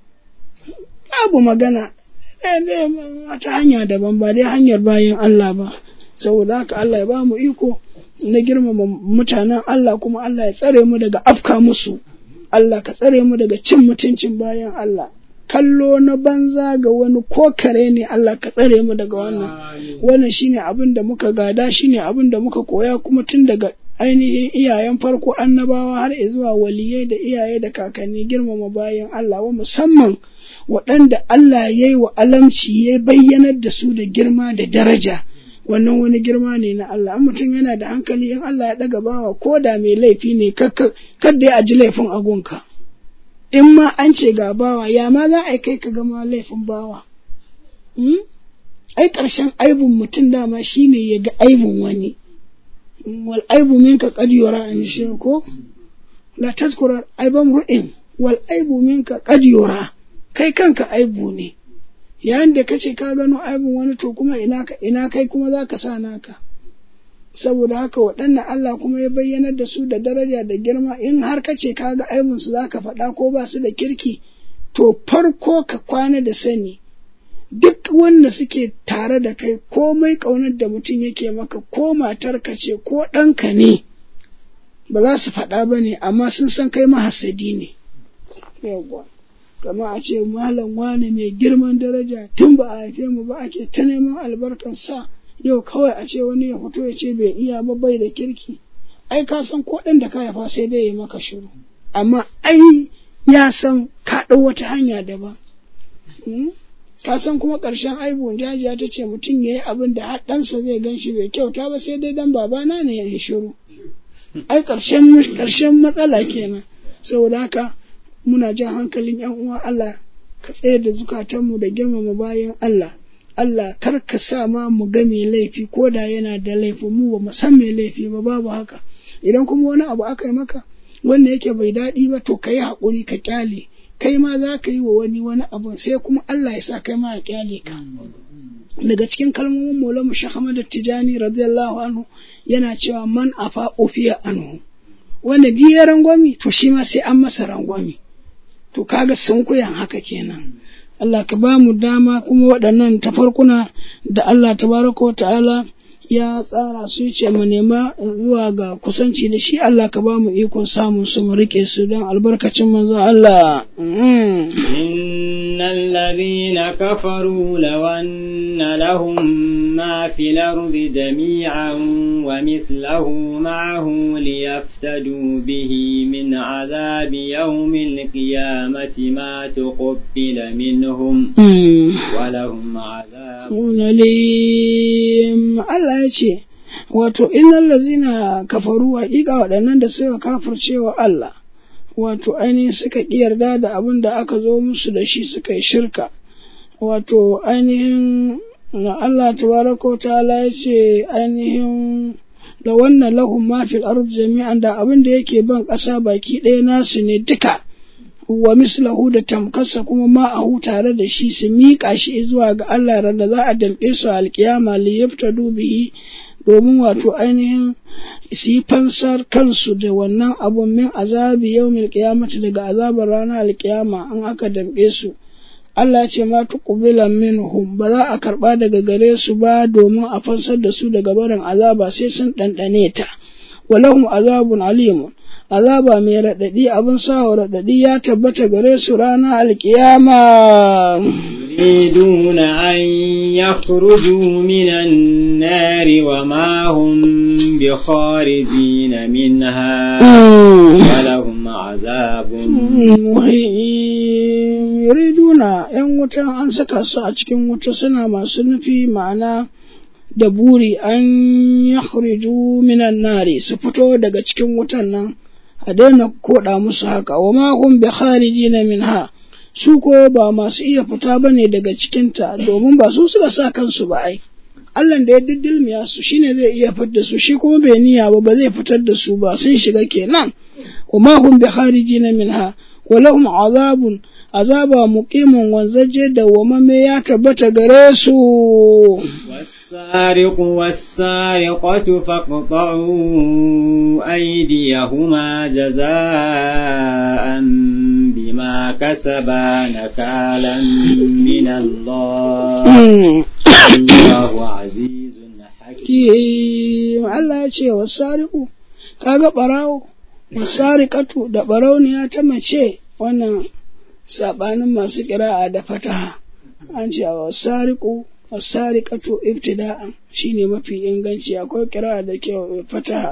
babu magana, ta hanya daban ba dai hanyar bayan Allah ba, saboda haka Allah ya ba mu iko na girmama mutanen Allah kuma Allah ya tsare mu daga afka musu, Allah ka tsare mu daga cin mutuncin bayan Allah. kallo na banza ga wani ko kare ne Allah ka tsare mu daga wannan wannan shine abin da muka gada shine abin da muka koya kuma tun daga ainihin iyayen farko annabawa har zuwa waliyai da iyaye da kakanni girmama bayan Allah wa musamman waɗanda Allah ya yi wa alamci ya bayyanar da su da girma da daraja wannan wani girma ne na Allah an mutum yana da hankali in Allah ya ɗaga bawa ko da mai laifi ne kada ya aji laifin agunka. in ma an ce ga bawa ya ma za a kai ka gama laifin bawa ai ƙarshen aibun mutum dama shine ya ga aibun wani wal aibu minka qad yura an shi ko la tazkura aiban ru'in wal aibu minka qad yura kai kanka aibu ne yayin da kace ka gano aibun wani to kuma ina ka ina kai kuma zaka sa naka saboda haka waɗannan Allah kuma ya bayyanar da su da daraja da girma in har ka ce ka ga aibinsu za ka faɗa ko ba su da kirki to farko ka kwana da sani duk wanda suke tare da kai komai ƙaunar da mutum yake maka ko matarka ce ko ɗanka ne ba za su faɗa ba ne amma sun san kai mahasadi ne yawwa kama a ce malam wane mai girman daraja tun ba a haife mu ba ake ta neman albarkar sa yau kawai a ce wani ya fito ya ce bai iya ba bai da kirki ai ka san ko ɗan da ka haifa sai dai ya maka shiru amma ai ya san ka ɗau wata hanya daban ka san kuma ƙarshen aibun jajiya ta ce mutum ya yi abin da har ɗansa zai gan shi bai kyauta ba sai dai dan babana ne ya yi shiru ai ƙarshen matsala kenan saboda haka muna jan hankalin yan uwa Allah ka tsaye da zukatanmu da girmama bayan Allah Allah kar ka sa ma mu ga mai laifi ko da yana da laifi mu ba mu san mai laifi ba babu haka idan kuma wani abu aka yi maka wanda yake bai daɗi ba to ka yi haƙuri ka kyale kai ma za ka yi wa wani wani abu sai kuma Allah ya sa kai ma ya kyale ka daga cikin kalmomin Maulana Sheikh Ahmad Tijani radiyallahu anhu yana cewa man afa ufiya anhu wanda biye rangwami to shi ma sai an masa rangwami to kaga sunkuyan haka kenan Allah ka ba mu dama kuma waɗannan tafarkuna da Allah tabaraka wa ta'ala ya tsara su ce mu nema zuwa ga kusanci da shi Allah ka ba mu ikon samun su mu rike su don albarkacin manzo Allah. Innal ladhina kafaru law anna lahum ma fil ardi jami'an wa mithluhu ma'ahu liyaftadu bihi min azabi yawmil qiyamati ma tuqbila minhum wa lahum adhabun alim Allah ya ce, Wato, innal lazina kafaru haƙiƙa waɗannan da suka kafircewa Allah, wato ainihin suka ƙi yarda da abin da aka zo musu da shi suka yi shirka, wato ainihin na Allah tabaraka ta'ala ya ce ainihin da wannan lahun mafil arz jami'an da abin da yake ban ƙasa baki ɗaya nasu ne duka. wa mislahu da tamkarsa kuma ma'ahu tare da shi su miƙa shi zuwa ga Allah randa za a damƙe su alƙiyama li yaftadu bihi domin wato ainihin su yi fansar kansu da wannan abun min azabi yawmil qiyamati daga azabar ranar alƙiyama an aka damƙe su Allah ce ma tuqbila minhum ba za a karba daga gare su ba domin a fansar da su daga barin azaba sai sun ɗanɗane ta walahum azabun alimun azaba mai raɗaɗi abin sawa raɗaɗi ya tabbata gare su ranar alkiyama يريدون أن يخرجوا من النار وما هم بخارجين منها ولهم عذاب muhim yuriduna ‘yan wuta an saka su a cikin wuta suna masu nufi ma'ana da buri an ya minan nari su fito daga cikin wutan nan a daina koda musu haka wa ma hum bi kharijina minha su ko ba masu iya fita bane daga cikinta domin ba su suka sa kansu ba ai Allah da ya diddilmiya su shine zai iya fitar da su shi kuma bai niyya ba ba zai fitar da su ba sun shiga kenan wa ma hum bi kharijina minha wa lahum azabun azaba muqimun wanzaje da wamame ya tabbata gare su والسارق والسارقة فاقطعوا أيديهما جزاء بما كسبا نكالا من الله الله عزيز حكيم Allah ya ce wa sariku kaga barawo wa sarikatu da barauniya ta mace wannan sabanin masu kira'a da fataha an ce wa sariku wa sariqatu ibtida'an shine mafi inganci akwai kira'a da ke fataha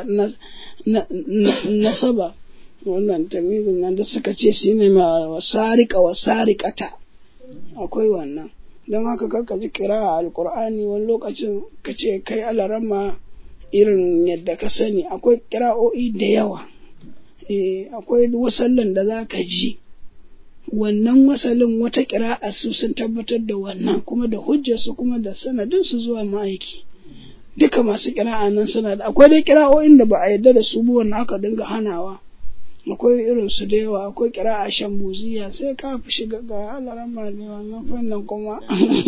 nasaba wannan tamizin nan da suka ce shine ma wa sariqa wa sariqata akwai wannan don haka karka ji kira'a alqur'ani wani lokacin ka ce kai alarama irin yadda ka sani akwai kira'o'i da yawa akwai wasallan da za ka ji wannan wasalin wata kira'a su sun tabbatar da wannan kuma da hujjarsu kuma da sanadin su zuwa ma'aiki duka masu kira'a nan suna da akwai dai kira'o'in da ba a yarda da su ba wannan aka dinga hanawa akwai irin su da yawa akwai kira'a shambuziya sai ka fi shiga ga alaran ne wannan fannin kuma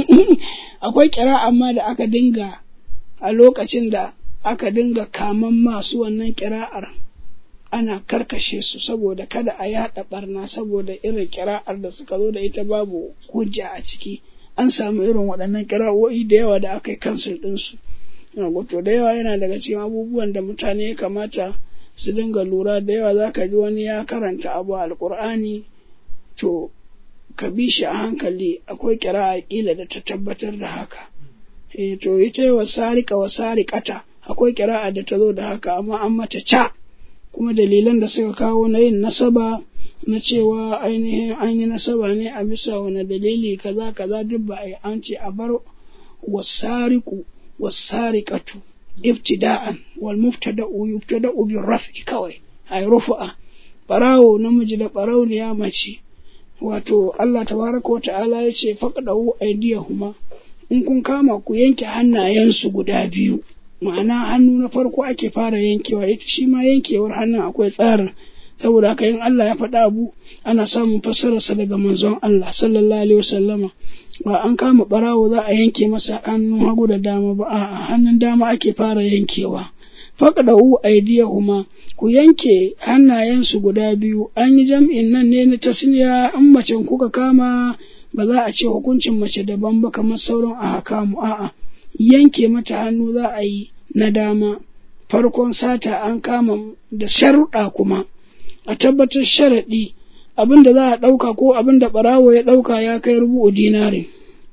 akwai kira'a ma da aka dinga a lokacin da aka dinga kaman masu wannan kira'ar ana karkashe su saboda kada a yaɗa barna saboda irin kira'ar da suka zo da ita babu hujja a ciki an samu irin waɗannan kira'o'i da yawa da aka yi kansul ɗinsu to da yawa yana daga cikin abubuwan da mutane ya kamata su dinga lura da yawa za ka ji wani ya karanta abu alƙur'ani to ka bi shi a hankali akwai kira'a ƙila da ta tabbatar da haka e to ita wa sarika wa sarikata akwai kira'a da ta zo da haka amma an mata ca kuma dalilan da suka kawo na yin nasaba na cewa ainihin an yi nasaba ne a bisa wani dalili kaza kaza duk ba a yi an ce a bar wasariku wasariqatu ibtida'an wal mubtada'u yubtada'u bir raf'i kawai ay rufu'a barawo namiji da barauniya mace wato Allah tabaraka wa ta'ala ya ce faqdahu aydiyahuma in kun kama ku yanke hannayensu guda biyu ma'ana hannu na farko ake fara yankewa ita shi ma yankewar hannun akwai tsarin saboda haka in Allah ya faɗa abu ana samun fassararsa daga manzon Allah sallallahu alaihi wasallama ba an kama barawo za a yanke masa hannun hagu da dama ba a'a hannun dama ake fara yankewa faqdahu aydiyahuma ku yanke hannayensu guda biyu an yi jam'in nan ne na tasniya in macen kuka kama ba za a ce hukuncin mace daban ba kamar sauran a hakamu a'a yanke mata hannu za a yi na dama farkon sata an kama da sharuɗa kuma a tabbatar sharaɗi abin da za a ɗauka ko abin da ɓarawo ya ɗauka ya kai rubu'u dinari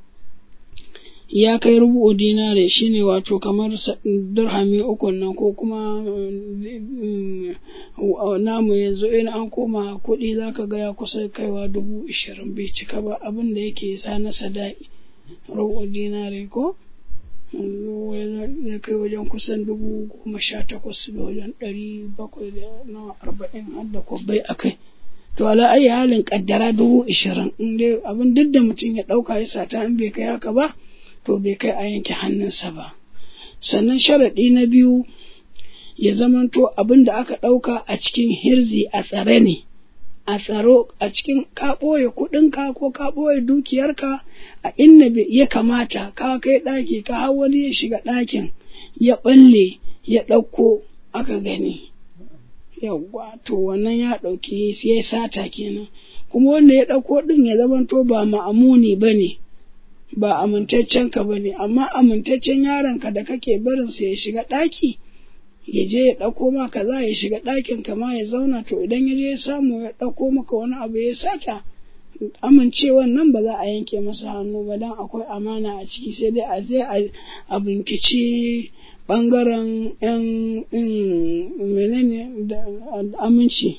ya kai rubu'u dinari shine wato kamar dirhami uku nan ko kuma namu yanzu in an koma kuɗi za ka ga ya kusa kaiwa dubu ishirin bai cika ba abin da yake sa na sadaki rubu'u dinari ko ya kai wajen kusan dubu goma sha takwas da wajen ɗari bakwai da nawa arba'in har da kwabbai a kai to ala ayi halin kaddara dubu ishirin in dai abin duk da mutum ya ɗauka ya sata in bai kai haka ba to bai kai a yanke hannunsa ba sannan sharaɗi na biyu ya zamanto abin da aka ɗauka a cikin hirzi a tsare ne a tsaro a cikin ka ɓoye kuɗinka ko ka ɓoye dukiyarka a inda ya kamata ka kai ɗaki ka hau wani ya shiga ɗakin ya ɓalle ya ɗauko aka gani yawwa to wannan ya ɗauki ya sata kenan kuma wanda ya ɗauko ɗin ya zamanto ba ma'amuni ba ne ba amintaccen ka ba ne amma amintaccen yaronka da kake barinsa ya shiga ɗaki ya je ya ɗauko ma kaza ya shiga ɗakin ka ma ya zauna to idan ya je ya samu ya ɗauko maka wani abu ya sata amincewan nan ba za a yanke masa hannu ba don akwai amana a ciki sai dai a je a binkici ɓangaren yan menene da aminci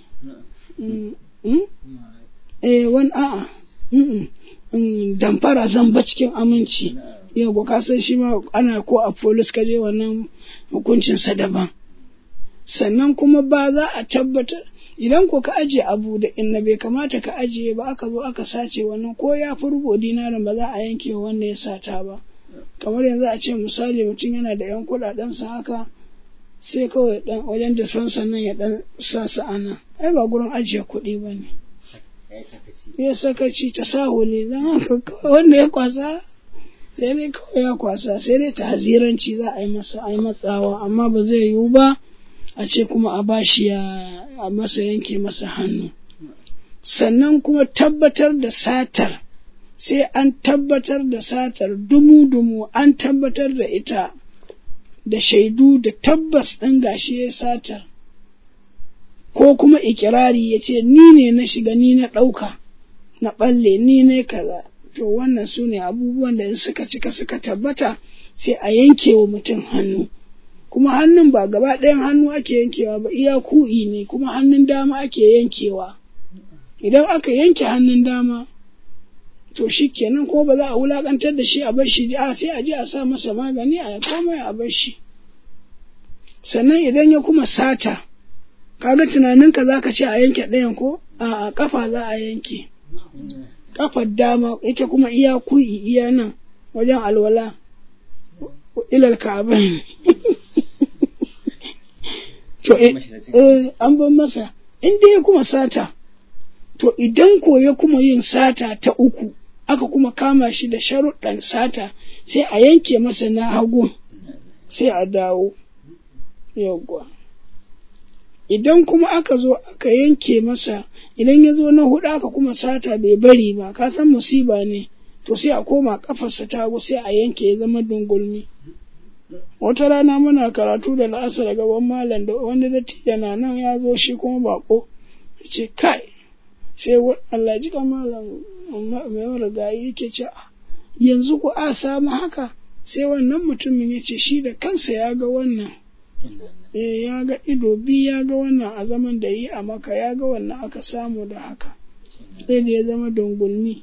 eh wani a'a damfara zamba cikin aminci yau ka san shi ma ana ko a polis ka je wannan hukuncinsa daban sannan kuma ba za a tabbatar idan ko ka ajiye abu da inna bai kamata ka ajiye ba aka zo aka sace wannan ko ya fi rubo dinarin ba za a yanke wanda ya sata ba kamar yanzu a ce misali mutum yana da yan kuɗaɗensa haka sai kawai dan wajen dispenser nan ya dan sa su ana ai ba gurin ajiye kuɗi ba ne ya sakaci ta sahule don haka wanda ya kwasa sai dai kawai ya kwasa sai dai tahziranci za a yi masa a yi matsawa amma ba zai yiwu ba a ce kuma a bashi ya a masa yanke masa hannu sannan kuma tabbatar da satar sai an tabbatar da satar dumu-dumu an tabbatar da ita da shaidu da tabbas ɗin gashi ya satar ko kuma ikirari ya ce ni ne na shiga ni na ɗauka na ɓalle ni ne kaza to wannan su ne abubuwan da suka cika suka tabbata sai a yanke wa mutum hannu kuma hannun ba gaba ɗayan hannu ake yankewa ba iya ku'i ne kuma hannun dama ake yankewa idan aka yanke hannun dama to shi kenan ko ba za a wulakantar da shi a bar shi a sai a je a sa masa magani a komai a bar shi sannan idan ya kuma sata kaga tunaninka za ka ce a yanke ɗayan ko a kafa za a yanke kafar dama ita kuma iya ku'i iya nan wajen alwala ilal ka'abain to eh an ban masa inda ya kuma sata to idan ko ya kuma yin sata ta uku aka kuma kama shi da sharuɗan sata sai a yanke masa na hagu sai a dawo yawwa idan kuma aka zo aka yanke masa idan ya zo na hudu aka kuma sata bai bari ba ka san musiba ne to sai a koma kafarsa ta hagu sai a yanke ya zama dungulmi wata rana muna karatu da la'asar gaban malam da wani dattijo na nan ya zo shi kuma bako ce kai sai Allah ji malam mai marigayi yake ce yanzu ku a samu haka sai wannan mutumin ya ce shi da kansa ya ga wannan eh ya ga ido bi ya ga wannan a zaman da yi a maka ya ga wannan aka samu da haka sai da ya zama dungulmi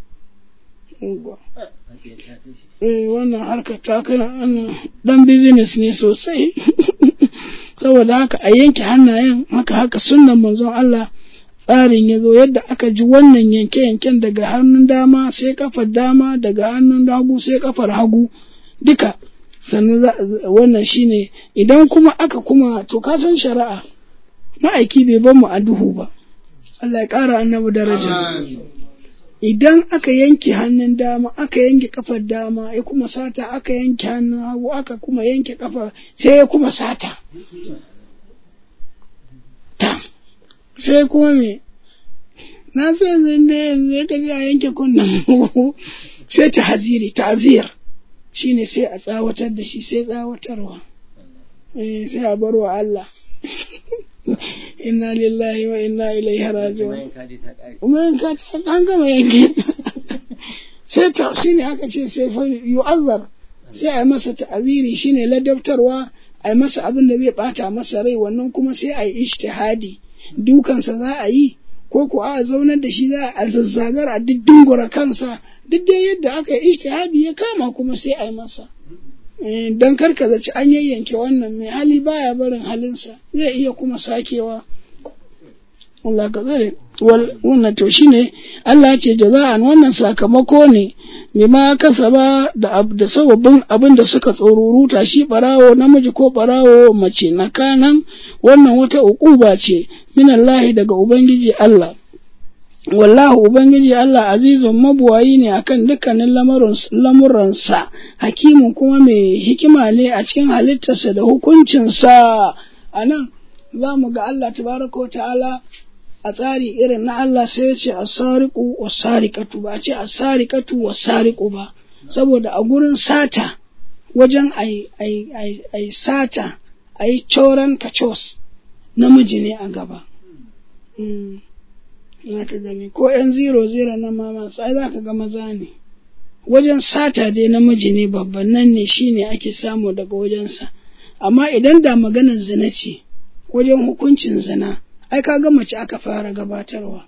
eh wannan harkar ta kai dan business ne sosai saboda haka a yanke hannayen haka haka sunnan manzon Allah tsarin ya zo yadda aka ji wannan yanke-yanken daga hannun dama sai kafar dama daga hannun hagu sai kafar hagu duka sannan wannan shine idan kuma aka kuma to ka san shari'a ma'aiki bai bar mu a duhu ba Allah ya ƙara annabi daraja idan aka yanke hannun dama aka yanke kafar dama ya kuma sata aka yanke hannun hagu aka kuma yanke kafar sai ya kuma sata ta sai kuma me na sai yanzu da yanzu ya kaji a yanke kunnen sai ta haziri ta'zir shine sai a tsawatar da shi sai tsawatarwa eh sai a bar wa Allah inna lillahi wa inna ilaihi raji'un kuma yanka ta an gama yanke sai ta shine aka ce sai fa yu'azzar sai a masa ta'aziri shine ladabtarwa a yi masa abin da zai bata masa rai wannan kuma sai a yi ijtihadi dukansa za a yi ko ko a zaunar da shi za a zazzagar a dingura kansa duk dai yadda aka yi ijtihadi ya kama kuma sai a yi masa don karka zaci an yayyanke wannan mai hali baya barin halinsa zai iya kuma sakewa Allah ka tsare wannan to shine Allah ce jaza'an wannan sakamako ne bima kasaba da da sababin abin da suka tsoruruta shi barawo namiji ko barawo mace na kanan wannan wata ukuba ce min Allah daga ubangiji Allah wallahu ubangiji Allah azizun mabuwayi ne akan dukkanin lamuransa hakimin kuma mai hikima ne a cikin halittarsa da hukuncinsa a nan za mu ga Allah tabaraka wa ta'ala a tsari irin na Allah sai ya ce asariqu wasariqatu ba a ce asariqatu wasariqu ba saboda a gurin sata wajen ai ai ai ai sata ai coran kacos namiji ne a gaba mm. ka gani ko yan zero zero na mama sai za ka ga maza ne wajen sata dai namiji ne babban nan ne shine ake samu daga wajensa amma idan da maganar zina ce wajen hukuncin zina ai ka ga mace aka fara gabatarwa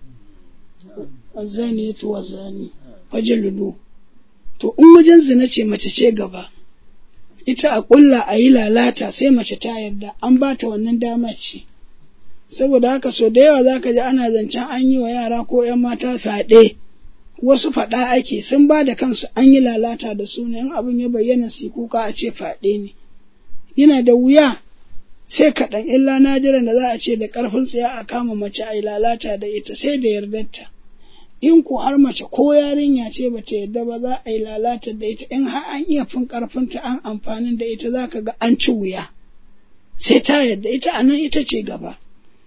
azani to wazani fajaludu to in wajen zina ce mace ce gaba ita a kulla a yi lalata sai mace ta yarda an ba ta wannan dama ce saboda haka so da yawa zaka ji ana zancen an yi wa yara ko 'yan mata fyaɗe wasu faɗa ake sun ba da kansu an yi lalata da su ne in abin ya bayyana su kuka a ce fyaɗe ne yana da wuya sai kaɗan illa nadiran da za a ce da ƙarfin tsaya a kama mace a yi lalata da ita sai da yardarta in ko har mace ko yarinya ce ba ta yarda ba za a yi lalata da ita in har an iya fin ƙarfinta an amfanin da ita za ka ga an ci wuya sai ta yarda ita a nan ita ce gaba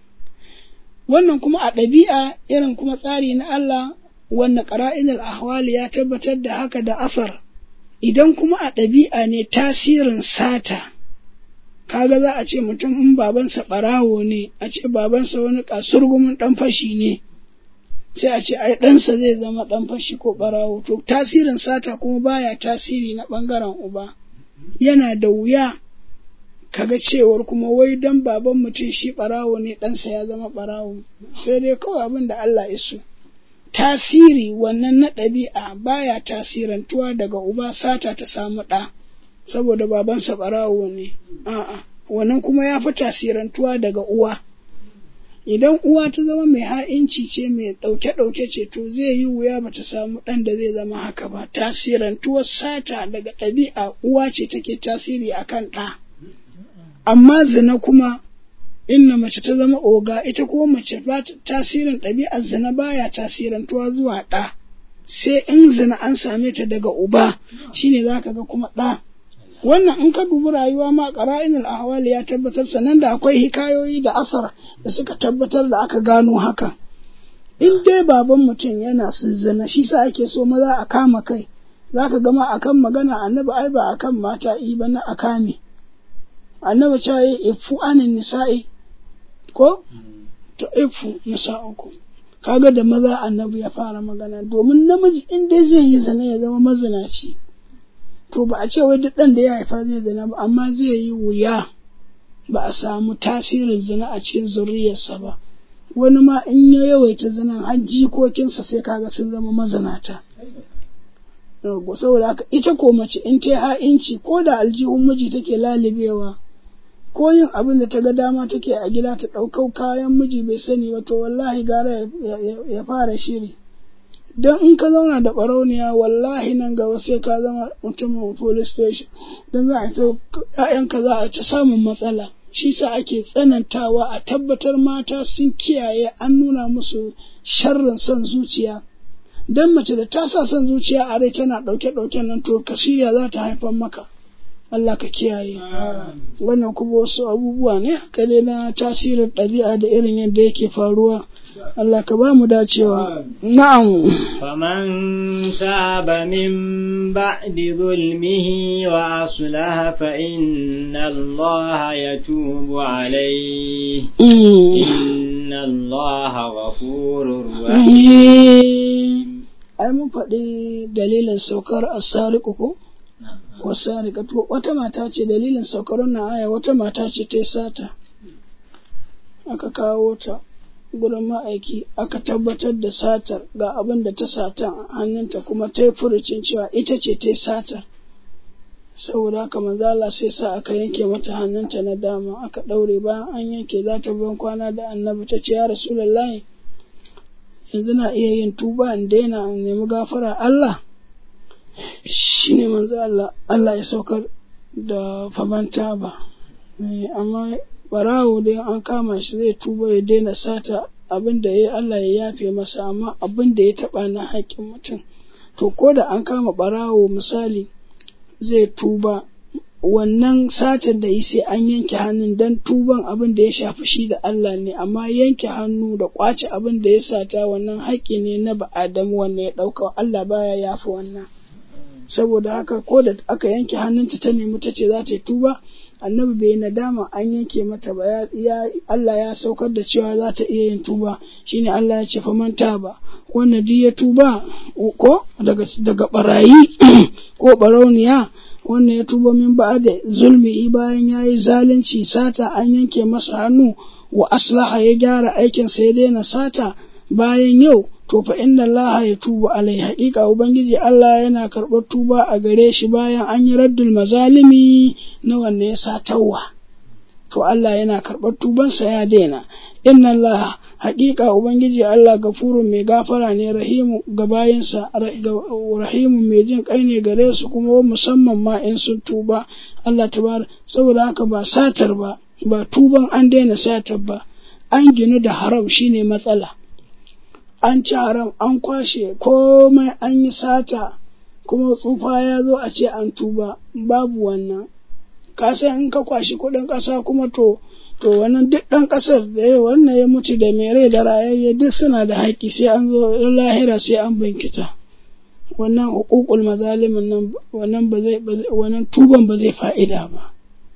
wannan kuma a ɗabi'a irin kuma tsari na Allah wanda ƙara'inul ahwali ya tabbatar da haka da asar idan kuma a ɗabi'a ne tasirin sata kaga za a ce mutum in babansa ɓarawo ne a ce babansa wani kasurgumin ɗan fashi ne sai a ce ai ɗansa zai zama ɗan fashi ko ɓarawo to tasirin sata kuma baya tasiri na ɓangaren uba yana da wuya kaga cewar kuma wai dan baban mutum shi ɓarawo ne ɗansa ya zama ɓarawo sai dai kawai abin da Allah iso tasiri wannan na ɗabi'a baya tasirantuwa daga uba sata ta samu ɗa saboda babansa ɓarawo ne a'a wannan kuma ya fi tasirantuwa daga uwa idan uwa ta zama mai ha'inci ce mai ɗauke-ɗauke ce to zai yi wuya ba ta samu ɗan da zai zama haka ba tasirantuwar sata daga ɗabi'a uwa ce take tasiri akan ɗa amma zina kuma inna mace ta zama oga ita kuma mace ba tasirin ɗabi'ar zina baya tasirantuwa zuwa ɗa sai in zina an same ta daga uba shine zaka ga kuma ɗa wannan in ka dubi rayuwa ma qara'inul ahwali ya tabbatar sanan da akwai hikayoyi da asar da suka tabbatar da aka gano haka in dai baban mutum yana sun zina shi sa ake so maza a kama kai zaka gama akan magana annabi ai ba akan mata i ba na akame annabi cewa yi ifu anin nisa'i ko to ifu nisa'uku kaga da maza annabi ya fara magana domin namiji in dai zai yi zina ya zama mazinaci to ba a ce wai duk ɗan da ya haifa zai zina ba amma zai yi wuya ba a samu tasirin zina a cikin zuriyarsa ba wani ma in ya yawaita zinan har jikokinsa sai kaga sun zama mazinata saboda haka ita ko mace in ta ha'inci ko da aljihun miji take lalibewa ko yin abin da ta ga dama take a gida ta ɗaukau kayan miji bai sani ba to wallahi gara ya fara shiri don in ka zauna da ɓarauniya wallahi nan gaba sai ka zama mutumin police station don za a ta ‘ya'yanka za a ta samun matsala shi sa ake tsanantawa a tabbatar mata sun kiyaye an nuna musu sharrin son zuciya don mace da ta sa son zuciya a rai tana ɗauke-ɗauken nan to ka shirya za ta haifar maka Allah ka kiyaye wannan kuma wasu abubuwa ne haka dai na tasirin ɗabi'a da irin yadda yake faruwa Allah ka ba mu dacewa na'am faman taba min ba'di zulmihi wa aslaha fa inna Allah yatubu alayhi inna Allah ghafurur rahim ai mun faɗi dalilin saukar asariku ko wasariƙatu wata mata ce dalilin saukar wannan aya wata mata ce ta sata aka kawo ta gurin ma'aiki aka tabbatar da satar ga abin da ta sata a hannunta kuma ta yi furucin cewa ita ce ta satar saboda haka manzala sai sa aka yanke mata hannunta na dama aka ɗaure bayan an yanke za ta ban kwana da annabi ta ce ya rasulullahi yanzu na iya yin tuba in daina in nemi gafara Allah shi ne manzo Allah Allah ya saukar da famanta ba amma barawo dai an kama shi zai tuba ya daina sata abin da ya Allah ya yafe masa amma abin da ya taɓa na haƙƙin mutum to ko da an kama ɓarawo misali zai tuba wannan satar da yi sai an yanke hannun don tuban abin da ya shafi shi da Allah ne amma yanke hannu da ƙwace abin da ya sata wannan haƙƙi ne na ba'adamu wannan ya ɗauka Allah baya yafi wannan saboda haka ko da aka yanke hannunta ta nemi ta ce za ta yi tuba annabi bai nadama an yanke mata ba ya Allah ya saukar da cewa za ta iya yin tuba shine Allah ya ce faman ba wannan duk ya tuba ko daga daga barayi ko barauniya wannan ya tuba min ba da zulmi bayan ya yi zalunci sata an yanke masa hannu wa aslaha ya gyara aikinsa ya daina sata bayan yau to fa inna Allah ya tuba alai haƙiƙa ubangiji Allah yana karɓar tuba a gare shi bayan an yi raddul mazalimi na wanne ya satawa to Allah yana karɓar tubansa ya daina inna Allah haƙiƙa ubangiji Allah gafurun mai gafara ne rahimu ga bayansa rahimu mai jin kai ne gare su kuma musamman ma in sun tuba Allah tabar saboda haka ba satar ba ba tuban an daina satar ba an ginu da haram shine matsala an ci haram an kwashe komai an yi sata kuma tsufa ya zo a ce an tuba babu wannan ka san in ka kwashi kuɗin ƙasa kuma to to wannan duk ɗan ƙasar da ya wannan ya mutu da mai rai da rayayye duk suna da haƙƙi sai an zo lahira sai an binkita wannan hukukul mazalimin nan wannan ba zai wannan tuban ba zai fa'ida ba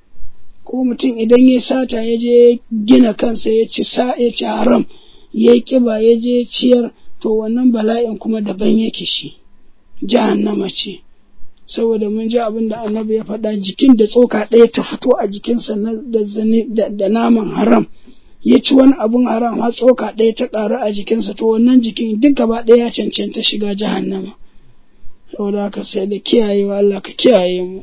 ko mutum idan ya sata ya je gina kansa ya ci sa ya ci haram ya yi ƙiba ya je ciyar to wannan bala'in kuma daban yake shi jahannama ce saboda mun ji abin da annabi ya faɗa jikin da tsoka ɗaya ta fito a jikinsa da naman haram ya ci wani abun haram har tsoka ɗaya ta ƙaru a jikinsa to wannan jikin duk gaba ɗaya ya cancanta shiga jahannama saboda haka sai da kiyayewa Allah ka kiyaye mu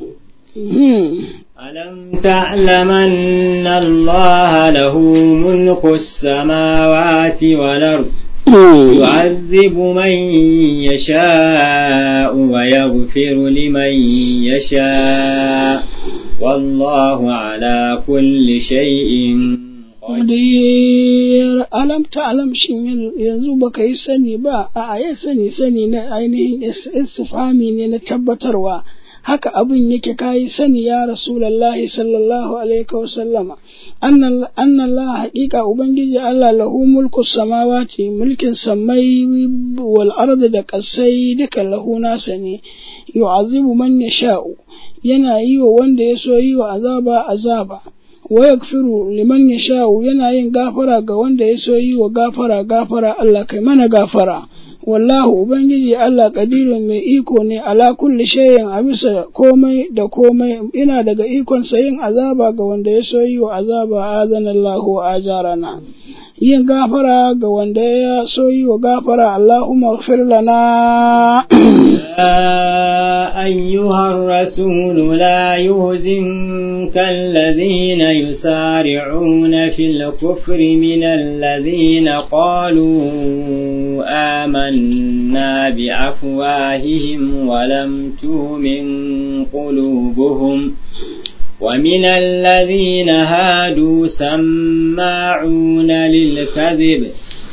ألم تعلم أن الله له ملك السماوات والأرض يعذب من يشاء ويغفر لمن يشاء والله على كل شيء qadir alam ta'lam shin yanzu baka yi sani ba a ya sani sani na ainihin istifhami ne na tabbatarwa haka abin yake kayi sani ya rasulallahi sallallahu alaihi wa sallama annan Allah haƙiƙa ubangiji Allah lahu mulku samawati mulkin samai wal ardi da ƙasai duka lahu nasa ne yu'azibu man yasha'u yana yi wa wanda ya so yi wa azaba azaba wa yakfiru liman yasha'u yana yin gafara ga wanda ya so yi wa gafara gafara Allah kai mana gafara wallahu ubangiji Allah kadirun mai iko ne ala kulli shay'in a bisa komai da komai ina daga ikon sa yin azaba ga wanda ya so yi wa azaba azanallahu wa ajarana yin gafara ga wanda ya so yi wa gafara Allahumma ighfir lana أيها الرسول لا يهزنك الذين يسارعون في الكفر من الذين قالوا آمنا بأفواههم ولم تؤمن قلوبهم ومن الذين هادوا سماعون للكذب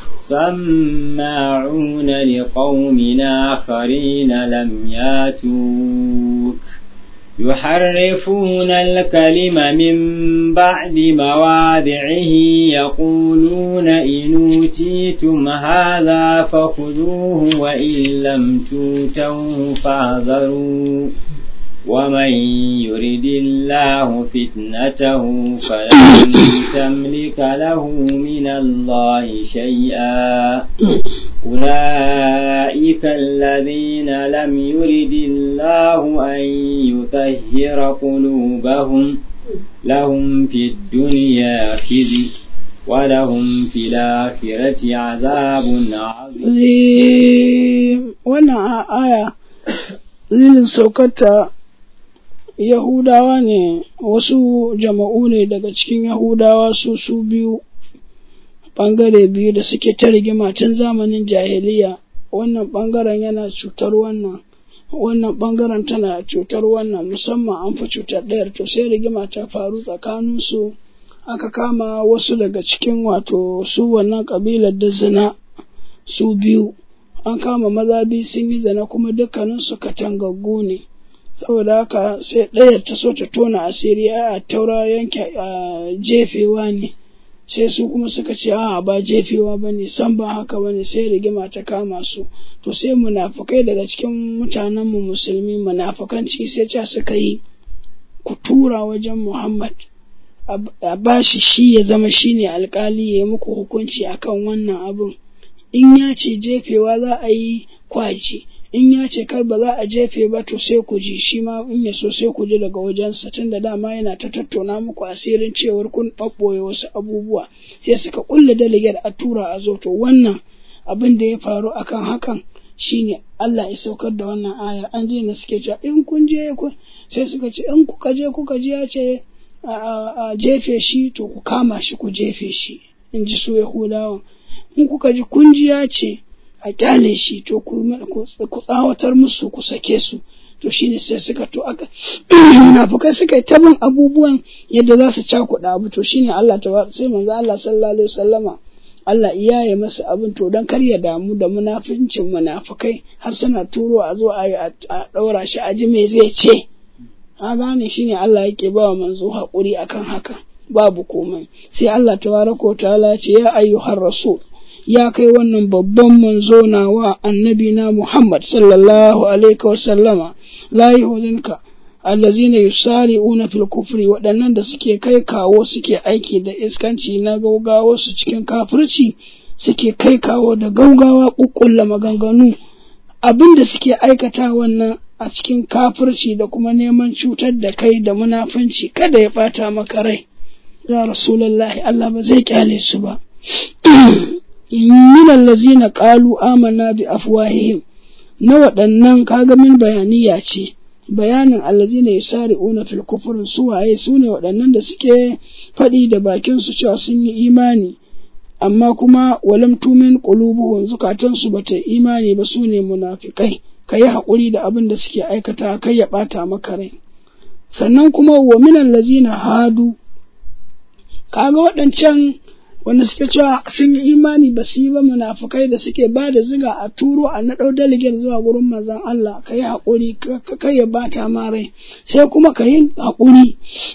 سماعون لقوم آخرين لم ياتوك يحرفون الكلم من بعد مواضعه يقولون إن أوتيتم هذا فخذوه وإن لم توتوه فاحذروا ومن يرد الله فتنته فلن تملك له من الله شيئا أولئك الذين لم يرد الله أن يطهر قلوبهم لهم في الدنيا خزي ولهم في الآخرة عذاب عظيم وانا آية zinin saukarta Yahudawa ne wasu jama'u ne daga cikin Yahudawa su su biyu ɓangare biyu da suke ta rigima tun zamanin jahiliya wannan ɓangaren yana cutar wannan wannan ɓangaren tana cutar wannan musamman an fi cutar ɗayar to sai rigima ta faru tsakaninsu aka kama wasu daga cikin wato su wannan kabilar da zina su biyu an kama maza biyu sun yi zina kuma dukkaninsu katangaggu ne saboda haka sai ɗaya ta so ta tona asiri a taura yanke jefewa ne sai su kuma suka ce a ba jefewa ba ne san ba haka ba ne sai rigima ta kama su to sai munafukai daga cikin mutanenmu musulmi munafukanci sai ca suka yi ku tura wajen muhammad a ba shi shi ya zama shi ne alkali ya yi muku hukunci akan wannan abin in ya ce jefewa za a yi kwaji in ya ce kar ba za a jefe ba to sai ku ji shi ma in ya so sai ku ji daga wajensa tun da dama yana ta tattauna muku asirin cewar kun ɓaɓɓoye wasu abubuwa sai suka kulle daligar a tura a zo to wannan abin da ya faru akan hakan shine Allah ya saukar da wannan ayar an ji na suke cewa in kun je ku sai suka ce in kuka je kuka ji ya ce a jefe shi to ku kama shi ku jefe shi in ji su Yahudawan in kuka ji kun ji ya ce a kyale shi to ku tsawatar musu ku sake su to shine sai suka to aka munafukai suka yi tabin abubuwan yadda za su cakuɗa abu to shine Allah ta sai manzo Allah sallallahu alaihi wasallama Allah iya ya masa abin to don kar ya damu da munafincin munafukai har suna turo a zo a yi a ɗaura shi a ji me zai ce a gane shine Allah yake ba wa manzo haƙuri akan haka babu komai sai Allah tabaraka ta'ala ce ya ayyuhar rasul ya kai wannan babban manzo nawa annabi na Muhammad sallallahu alaihi wa sallama la yuhzinka allazina yusari'una fil kufri waɗannan da suke kai kawo suke aiki da iskanci na gaugawa su cikin kafirci suke kai kawo da gaugawa kukkulla maganganu abin da suke aikata wannan a cikin kafirci da kuma neman cutar da kai da munafunci kada ya bata maka rai ya rasulullahi Allah ba zai kyale su ba min allazina qalu amanna bi afwahihim na waɗannan kaga min bayaniya ce bayanin allazina yusari'una fil kufrin su waye su ne waɗannan da suke faɗi da bakin su cewa sun yi imani amma kuma walam tumin qulubuhum zukatan su bata imani ba su ne munafikai kayi haƙuri da abin da suke aikata kai ya ɓata maka rai sannan kuma wa min allazina hadu kaga waɗancan wanda suke cewa sun yi imani ba su yi ba munafukai da suke ba da ziga a turo a naɗau daligiyar zuwa gurin mazan Allah ka yi haƙuri ka ya bata ma rai sai kuma ka yi haƙuri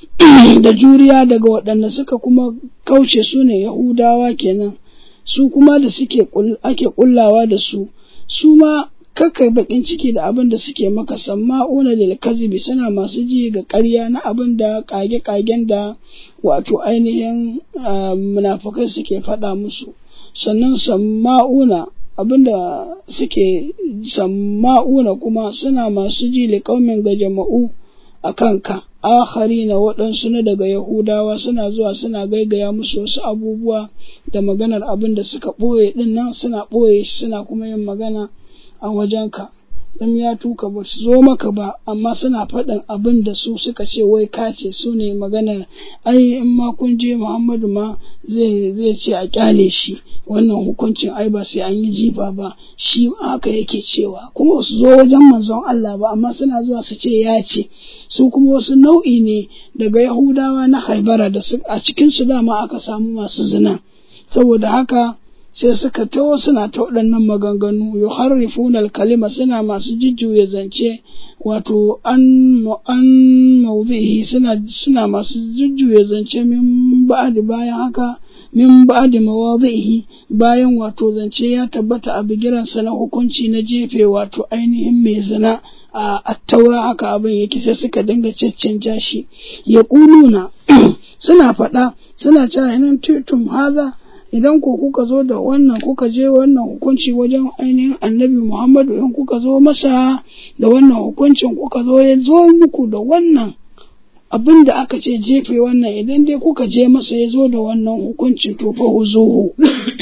da juriya daga waɗanda suka kuma kauce su ne yahudawa kenan su kuma da suke ake kullawa da su su ma kakai bakin ciki da abin da suke maka samma'una lil kazibi suna masu ji ga ƙarya na abin da kage-kagen da wato ainihin munafukai suke faɗa musu sannan samma'una abin da suke samma'una kuma suna masu ji liƙaumin ga jama'u a kanka akhari na waɗansu na daga yahudawa suna zuwa suna gaigaya musu wasu abubuwa da maganar abin da suka ɓoye ɗin nan suna ɓoye suna kuma yin magana a wajenka in ya tuka ba su zo maka ba amma suna faɗin abin da su suka ce wai kace su ne maganar ai in ma kun je muhammadu ma zai zai ce a kyale shi wannan hukuncin ai ba sai an yi jifa ba shi haka yake cewa kuma su zo wajen manzon Allah ba amma suna zuwa su ce ya ce su kuma wasu nau'i ne daga yahudawa na haibara da a cikin su dama aka samu masu zina saboda haka sai suka taho suna ta waɗannan maganganu yuharrifuna kalima suna masu jujjuya zance wato an an mawdhihi suna suna masu jujjuya zance min ba'di bayan haka min ba'di mawadhihi bayan wato zance ya tabbata a bigiransa na hukunci na jefe wato ainihin mai zina a attaura haka abin yake sai suka dinga caccanja shi ya ƙuluna suna faɗa suna cewa nan tutum haza idan ko kuka zo da wannan kuka je wannan hukunci wajen ainihin annabi Muhammadu in kuka zo masa da wannan hukuncin kuka zo ya zo muku da wannan abin da aka ce jefe wannan idan dai kuka je masa ya zo da wannan hukuncin to fa huzuhu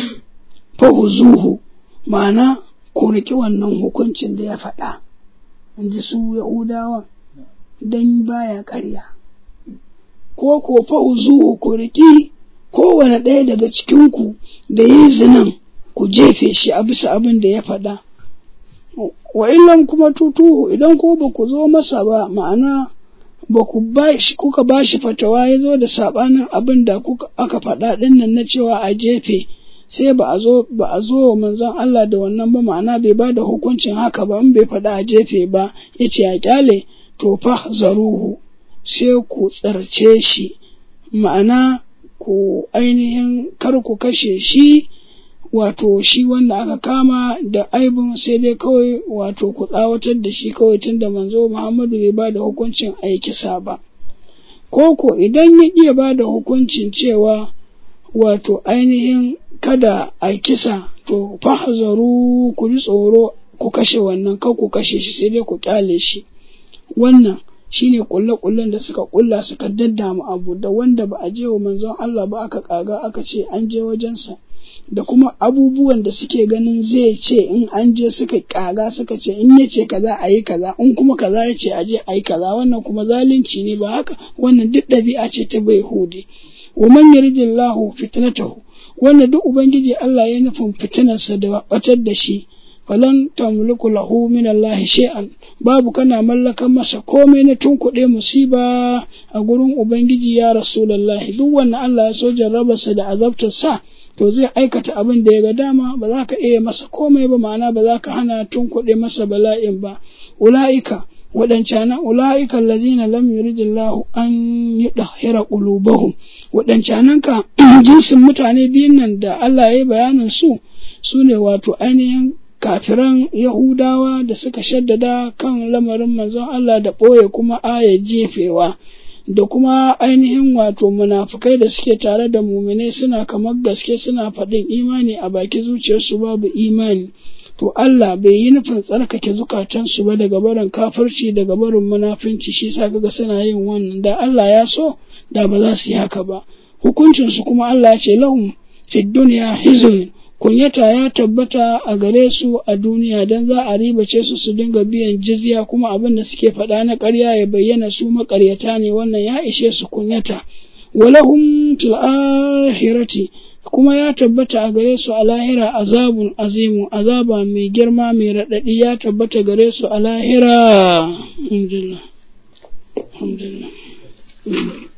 fa huzuhu ma'ana ku riƙi wannan hukuncin da ya faɗa in ji su Yahudawa dan baya ƙarya ko ko fa huzuhu ku riƙi kowane ɗaya daga cikinku da yi zinan ku jefe shi a bisa abin da ya faɗa. Wa illan kuma tutuhu idan ko ba ku zo masa ba ma'ana ba ku bashi kuka bashi fatawa ya zo da sabanin abin da kuka aka faɗa ɗin nan na cewa a jefe sai ba a zo ba a zo manzon Allah da wannan ba ma'ana bai ba da hukuncin haka ba in bai faɗa a jefe ba ya ce a kyale to fa zaruhu sai ku tsarce shi ma'ana ku ainihin kar ku kashe shi wato shi wanda aka kama da aibin sai dai kawai wato ku tsawatar da shi kawai tun da manzo Muhammadu bai ba da hukuncin a kisa ba. Koko idan ya iya ba da hukuncin cewa wato ainihin kada a kisa to fahazaru ku ji tsoro ku kashe wannan kan ku kashe shi sai dai ku kyale shi. Wannan shine kulle-kullen da suka kulla suka daddama abu da wanda ba a je wa manzon Allah ba aka kaga aka ce an je wajensa. da kuma abubuwan da suke ganin zai ce in an je suka kaga suka ce in ya ce kaza a yi kaza in kuma kaza ya ce a je a yi kaza wannan kuma zalunci ne ba haka wannan duk ɗabi'a ce ta bai hudi wa man yaridillahu fitnatahu wannan duk ubangiji Allah ya nufin fitinarsa da batar da shi falan tamliku lahu min Allah shay'an babu kana mallakan masa komai na tunkuɗe musiba a gurin ubangiji ya rasulullahi duk wannan Allah ya so jarrabarsa da azabtar sa to zai aikata abin da ya ga dama ba za ka iya masa komai ba ma'ana ba za ka hana tun kuɗe masa bala'in ba ula'ika waɗancanan ula'ika allazina lam yuridillahu an yudahhira qulubahum waɗancanan ka jinsin mutane biyun nan da Allah ya yi bayanin su su ne wato ainihin kafiran Yahudawa da suka shaddada kan lamarin manzon Allah da ɓoye kuma aya jefewa. da kuma ainihin wato munafukai da suke tare da muminai suna kamar gaske suna faɗin imani a baki zuciyarsu babu imani to Allah bai yi nufin tsarkake zukatansu ba daga barin kafirci daga barin munafinci shi sa kaga suna yin wannan da Allah ya so da ba za su yi haka ba hukuncinsu kuma Allah ya ce lahum fid dunya hizun kunyata ya tabbata a gare su a duniya don za a ribace su su dinga biyan jizya kuma abin da suke faɗa na ƙarya ya bayyana su maƙaryata ne wannan ya ishe su kunyata walahum fil akhirati kuma ya tabbata a gare su a lahira azabun azimu azaba mai girma mai raɗaɗi ya tabbata gare su a lahira alhamdulillah alhamdulillah